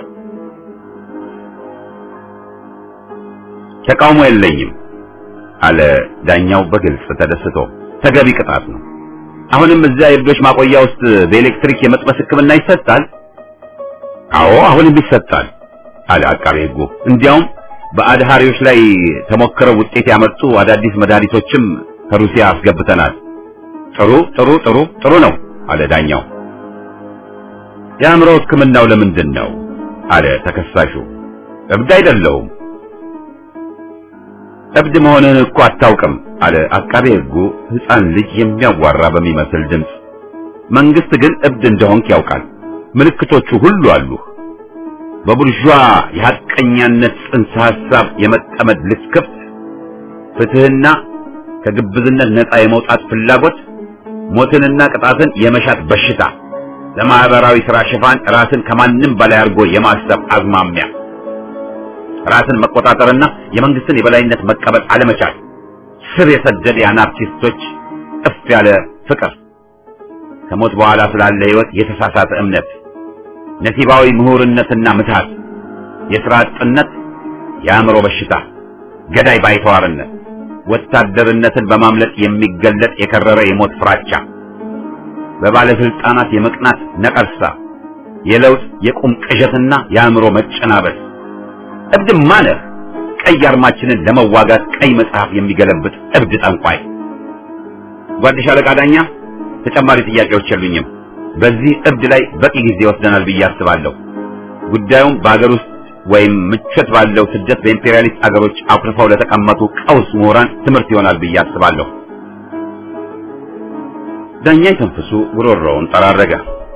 ተቃውሞ የለኝም አለ ዳኛው በግልጽ ተደስቶ። ተገቢ ቅጣት ነው። አሁንም እዚያ የእብዶች ማቆያ ውስጥ በኤሌክትሪክ የመጥበስ ሕክምና ይሰጣል? አዎ አሁንም ይሰጣል አለ አቃቤ ሕጉ። እንዲያውም በአድሃሪዎች ላይ ተሞክረው ውጤት ያመጡ አዳዲስ መድኃኒቶችም ከሩሲያ አስገብተናል። ጥሩ ጥሩ ጥሩ ጥሩ ነው አለ ዳኛው። የአእምሮ ሕክምናው ለምንድን ነው አለ ተከሳሹ። እብድ አይደለሁም። እብድ መሆንህን እኮ አታውቅም አለ አቃቤ ሕጉ ሕፃን ልጅ የሚያዋራ በሚመስል ድምፅ። መንግስት ግን እብድ እንደሆንክ ያውቃል። ምልክቶቹ ሁሉ አሉህ። በቡርዣ የሐቀኛነት ጽንሰ ሐሳብ የመጠመድ ልክፍት፣ ፍትህና ከግብዝነት ነፃ የመውጣት ፍላጎት፣ ሞትንና ቅጣትን የመሻት በሽታ፣ ለማህበራዊ ሥራ ሽፋን ራስን ከማንም በላይ አድርጎ የማሰብ አዝማሚያ፣ ራስን መቆጣጠርና የመንግስትን የበላይነት መቀበል አለመቻል፣ ስር የሰደደ የአናርኪስቶች እፍ ያለ ፍቅር፣ ከሞት በኋላ ስላለ ሕይወት የተሳሳተ እምነት ነሲባዊ ምሁርነትና ምትሃት፣ የሥራ አጥነት፣ የአእምሮ በሽታ፣ ገዳይ ባይተዋርነት፣ ወታደርነትን በማምለጥ የሚገለጥ የከረረ የሞት ፍራቻ፣ በባለስልጣናት የመቅናት ነቀርሳ፣ የለውጥ የቁም ቅዠትና የአእምሮ መጨናበስ። እብድማ ነህ። ቀይ አርማችንን ለመዋጋት ቀይ መጽሐፍ የሚገለብጥ እብድ ጠንቋይ። ጓድሽ አለቃ ዳኛ፣ ተጨማሪ ጥያቄዎች የሉኝም። በዚህ እብድ ላይ በቂ ጊዜ ወስደናል ብዬ አስባለሁ። ጉዳዩም በአገር ውስጥ ወይም ምቾት ባለው ስደት በኢምፔሪያሊስት አገሮች አኩርፈው ለተቀመጡ ቀውስ ምሁራን ትምህርት ይሆናል ብዬ አስባለሁ። ዳኛ የተንፍሱ ጉሮሮውን ጠራረገ።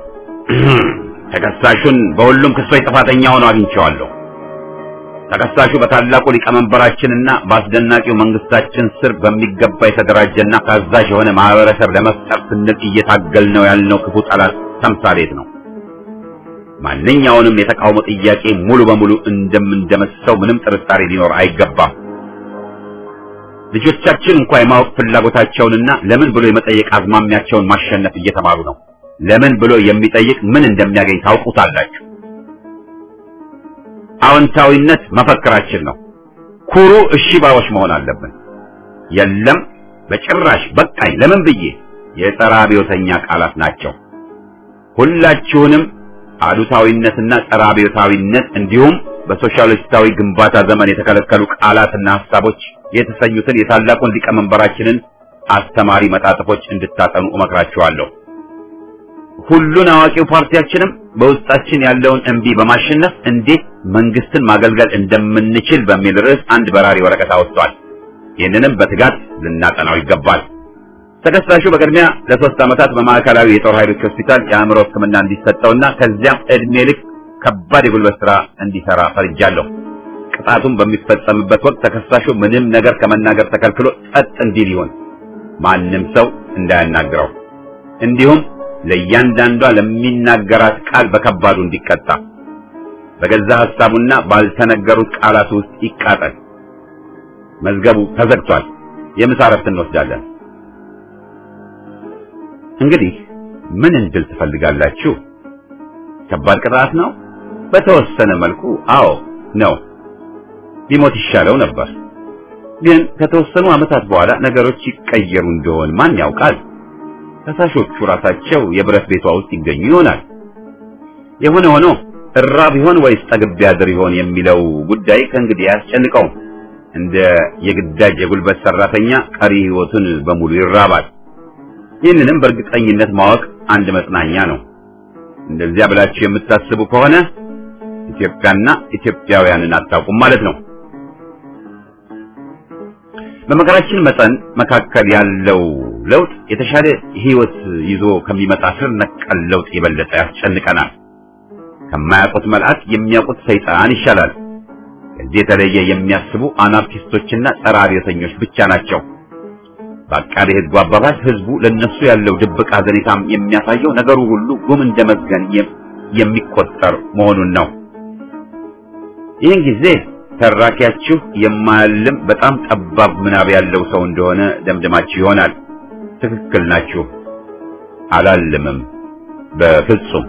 ተከሳሹን በሁሉም ክሶች ጥፋተኛ ሆኖ አግኝቼዋለሁ። ተከሳሹ በታላቁ ሊቀመንበራችንና በአስደናቂው መንግስታችን ስር በሚገባ የተደራጀና ታዛዥ የሆነ ማህበረሰብ ለመፍጠር ስንል እየታገልነው ያልነው ክፉ ጠላት ተምሳሌት ነው። ማንኛውንም የተቃውሞ ጥያቄ ሙሉ በሙሉ እንደምንደመስሰው ምንም ጥርጣሬ ሊኖር አይገባም። ልጆቻችን እንኳ የማወቅ ፍላጎታቸውንና ለምን ብሎ የመጠየቅ አዝማሚያቸውን ማሸነፍ እየተማሩ ነው። ለምን ብሎ የሚጠይቅ ምን እንደሚያገኝ ታውቁታላችሁ። አዎንታዊነት መፈክራችን ነው። ኩሩ እሺ ባዮች መሆን አለብን። የለም በጭራሽ በቃኝ፣ ለምን ብዬ የጸረ አብዮተኛ ቃላት ናቸው። ሁላችሁንም አሉታዊነትና ጸረ አብዮታዊነት እንዲሁም በሶሻሊስታዊ ግንባታ ዘመን የተከለከሉ ቃላትና ሐሳቦች የተሰኙትን የታላቁን ሊቀመንበራችንን አስተማሪ መጣጥፎች እንድታጠኑ እመክራችኋለሁ። ሁሉን አዋቂው ፓርቲያችንም በውስጣችን ያለውን እምቢ በማሸነፍ እንዴት መንግስትን ማገልገል እንደምንችል በሚል ርዕስ አንድ በራሪ ወረቀት አወጥቷል። ይህንንም በትጋት ልናጠናው ይገባል። ተከሳሹ በቅድሚያ ለሶስት ዓመታት በማዕከላዊ የጦር ኃይሎች ሆስፒታል የአእምሮ ሕክምና እንዲሰጠውና ከዚያም ዕድሜ ልክ ከባድ የጉልበት ስራ እንዲሰራ ፈርጃለሁ። ቅጣቱም በሚፈጸምበት ወቅት ተከሳሹ ምንም ነገር ከመናገር ተከልክሎ ጸጥ እንዲል ይሆን፣ ማንም ሰው እንዳያናግረው፣ እንዲሁም ለእያንዳንዷ ለሚናገራት ቃል በከባዱ እንዲቀጣ፣ በገዛ ሐሳቡና ባልተነገሩት ቃላት ውስጥ ይቃጠል። መዝገቡ ተዘግቷል። የምሳ እረፍት እንወስዳለን። እንግዲህ ምን እንድል ትፈልጋላችሁ? ከባድ ቅጣት ነው? በተወሰነ መልኩ አዎ ነው። ሊሞት ይሻለው ነበር። ግን ከተወሰኑ ዓመታት በኋላ ነገሮች ይቀየሩ እንደሆን ማን ያውቃል? ከሳሾቹ ራሳቸው የብረት ቤቷ ውስጥ ይገኙ ይሆናል። የሆነ ሆኖ እራብ ይሆን ወይስ ጠግብ ያድር ይሆን የሚለው ጉዳይ ከእንግዲህ አያስጨንቀውም። እንደ የግዳጅ የጉልበት ሰራተኛ ቀሪ ሕይወቱን በሙሉ ይራባል። ይህንንም በእርግጠኝነት ማወቅ አንድ መጽናኛ ነው። እንደዚያ ብላችሁ የምታስቡ ከሆነ ኢትዮጵያና ኢትዮጵያውያንን አታውቁም ማለት ነው። በመከራችን መጠን መካከል ያለው ለውጥ የተሻለ ሕይወት ይዞ ከሚመጣ ስር ነቀል ለውጥ የበለጠ ያስጨንቀናል። ከማያውቁት መልአክ የሚያውቁት ሰይጣን ይሻላል። ከዚህ የተለየ የሚያስቡ አናርኪስቶችና ጸረ አብዮተኞች ብቻ ናቸው። በአቃቤ ሕጉ አባባል ሕዝቡ ለነሱ ያለው ድብቅ ሐዘኔታም የሚያሳየው ነገሩ ሁሉ ጉም እንደ መዝገን የሚቆጠር መሆኑን ነው። ይህን ጊዜ ተራኪያችሁ የማያልም በጣም ጠባብ ምናብ ያለው ሰው እንደሆነ ደምድማችሁ ይሆናል። ትክክል ናችሁ። አላልምም በፍጹም።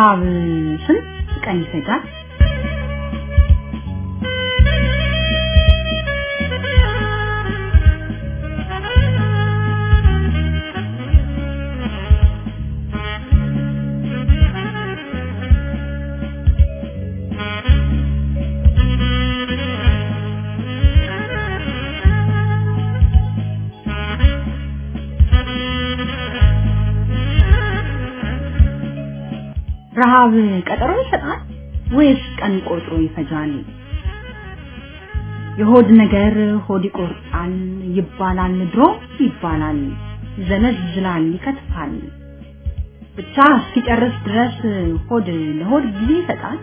ረሃብ ስንት ቀን ይፈጃል? ረሃብ ቀጠሮ ይሰጣል ወይስ ቀን ቆጥሮ ይፈጃል? የሆድ ነገር ሆድ ይቆርጣል ይባላል ድሮ ይባላል ይዘለዝላል ይከትፋል ብቻ እስኪጨርስ ድረስ ሆድ ለሆድ ጊዜ ይሰጣል።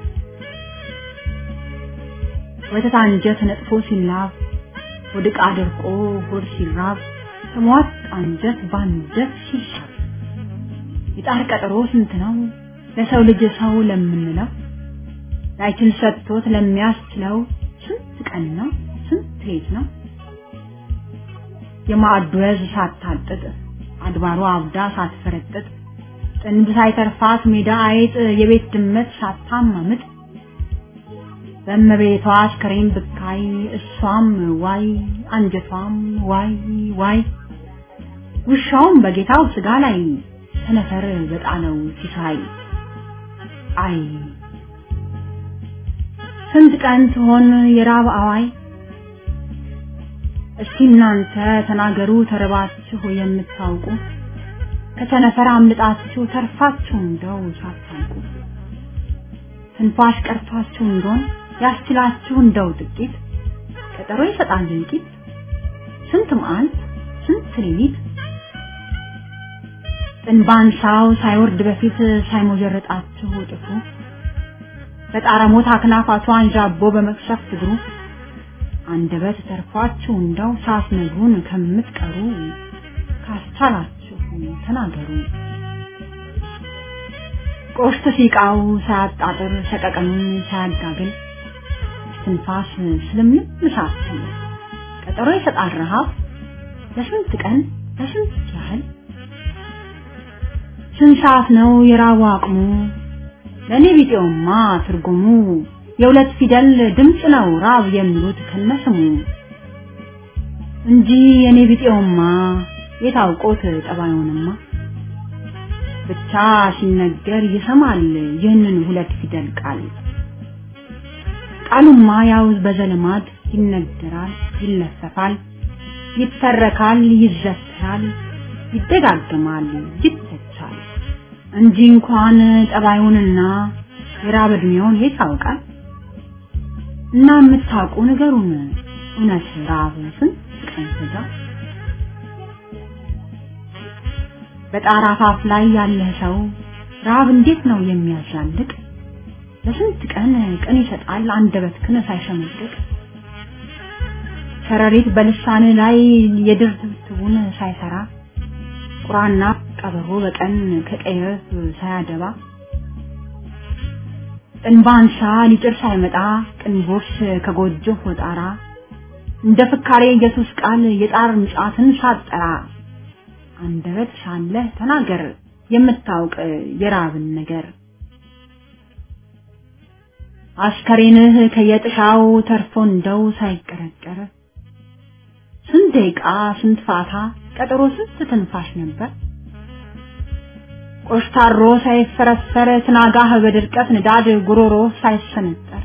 ወተት አንጀት ነጥፎ ሲላብ ሆድ ዕቃ ደርቆ ሆድ ሲራብ ተሟጥ አንጀት ባንጀት ሲሻል የጣር ቀጠሮ ስንት ነው ለሰው ልጅ ሰው ለምንለው ላይችን ሰጥቶት ለሚያስችለው ስንት ቀን ነው ስንት ሌት ነው የማዕዱ ወዝ ሳታጥጥ አድባሯ አብዳ ሳትፈረጥጥ ጥንብ ሳይተርፋት ሜዳ አይጥ የቤት ድመት ሳታማምጥ በእመቤቷ አስከሬን ብካይ እሷም ዋይ አንጀቷም ዋይ ዋይ ውሻውም በጌታው ስጋ ላይ ሰነፈር በጣለው ሲሳይ አይ ስንት ቀን ትሆን የራብ አዋይ እስቲ እናንተ ተናገሩ ተርባችሁ የምታውቁ ከቸነፈር አምልጣችሁ ተርፋችሁ እንደው ሳታውቁ ትንፋሽ ቀርቷችሁ እንደሆን ያስችላችሁ እንደው ጥቂት ቀጠሮ ይሰጣል ጥቂት ስንት መዓልት ስንት ሌሊት ጥንባንሳው ሳይወርድ በፊት ሳይሞጀረጣችሁ ጥፉ በጣረሞት አክናፋቱ አንዣቦ በመቅሰፍት እግሩ አንደበት ተርፏችሁ እንደው ሳትነግሩን ከምትቀሩ ካስቻላችሁ ተናገሩ። ቆሽት ሲቃው ሳያጣጥር ሰቀቀኑን ሳያጋግል ትንፋስ ስለምን ሳትል ቀጠሮ ይሰጣል ረሃብ ለስንት ቀን ለስንት ያህል ስንት ሰዓት ነው የራቡ አቅሙ? ለእኔ ቢጤውማ ትርጉሙ የሁለት ፊደል ድምፅ ነው ራብ የሚሉት ከነስሙ እንጂ የኔ ቢጤውማ የታውቆት ጠባዩንማ ብቻ ሲነገር ይሰማል ይህንን ሁለት ፊደል ቃል ቃሉማ ያው በዘልማድ ይነገራል ይለፈፋል ይተረካል ይዘከራል ይደጋግማል ይተቻል እንጂ እንኳን ጠባዩንና የራብ ዕድሜውን የት ያውቃል? እና የምታውቁ ንገሩን፣ እውነት ራብ ስንት ቀን ፈጃ? በጣራ አፋፍ ላይ ያለ ሰው ራብ እንዴት ነው የሚያዛልቅ? ለስንት ቀን ቀን ይሰጣል አንደበት ክን ሳይሸመቅቅ ሸረሪት በልሳን ላይ የድር ትብትቡን ሳይሰራ ቁራና ቀበሮ በቀን ከቀየፍ ሳያደባ ጥንባንሳ ሊጭር ሳይመጣ ቅንቦሽ ከጎጆ ወጣራ እንደ ፍካሬ ኢየሱስ ቃል የጣር ምጫትን ሳጠራ አንደበት ሳለህ ተናገር የምታውቅ የራብን ነገር አስከሬንህ ከየጥሻው ተርፎ እንደው ሳይቀረቀር ስንት ደቂቃ ስንት ፋታ ቀጠሮ ስንት ትንፋሽ ነበር ቆሽታሮ ሳይፈረፈር ትናጋህ በድርቀት ንዳድ ጉሮሮ ሳይሰነጠር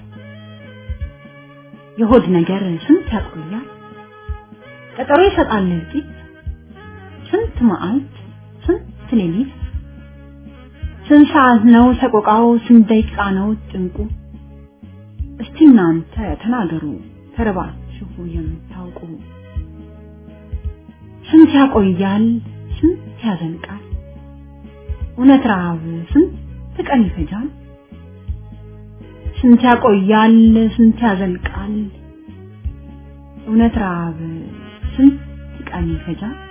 የሆድ ነገር ስንት ያቆያል ቀጠሮ ይሰጣል ጥቂት ስንት መዓልት ስንት ሌሊት ስንት ሰዓት ነው ሰቆቃው ስንት ደቂቃ ነው ጭንቁ እስቲ እናንተ ተናገሩ ተርባችሁ የምታውቁ ስንት ያቆያል ስንት ያዘልቃል እውነት ረሃብ ስንት ቀን ይፈጃል ስንት ያቆያል ስንት ያዘልቃል እውነት ረሃብ ስንት ቀን ይፈጃል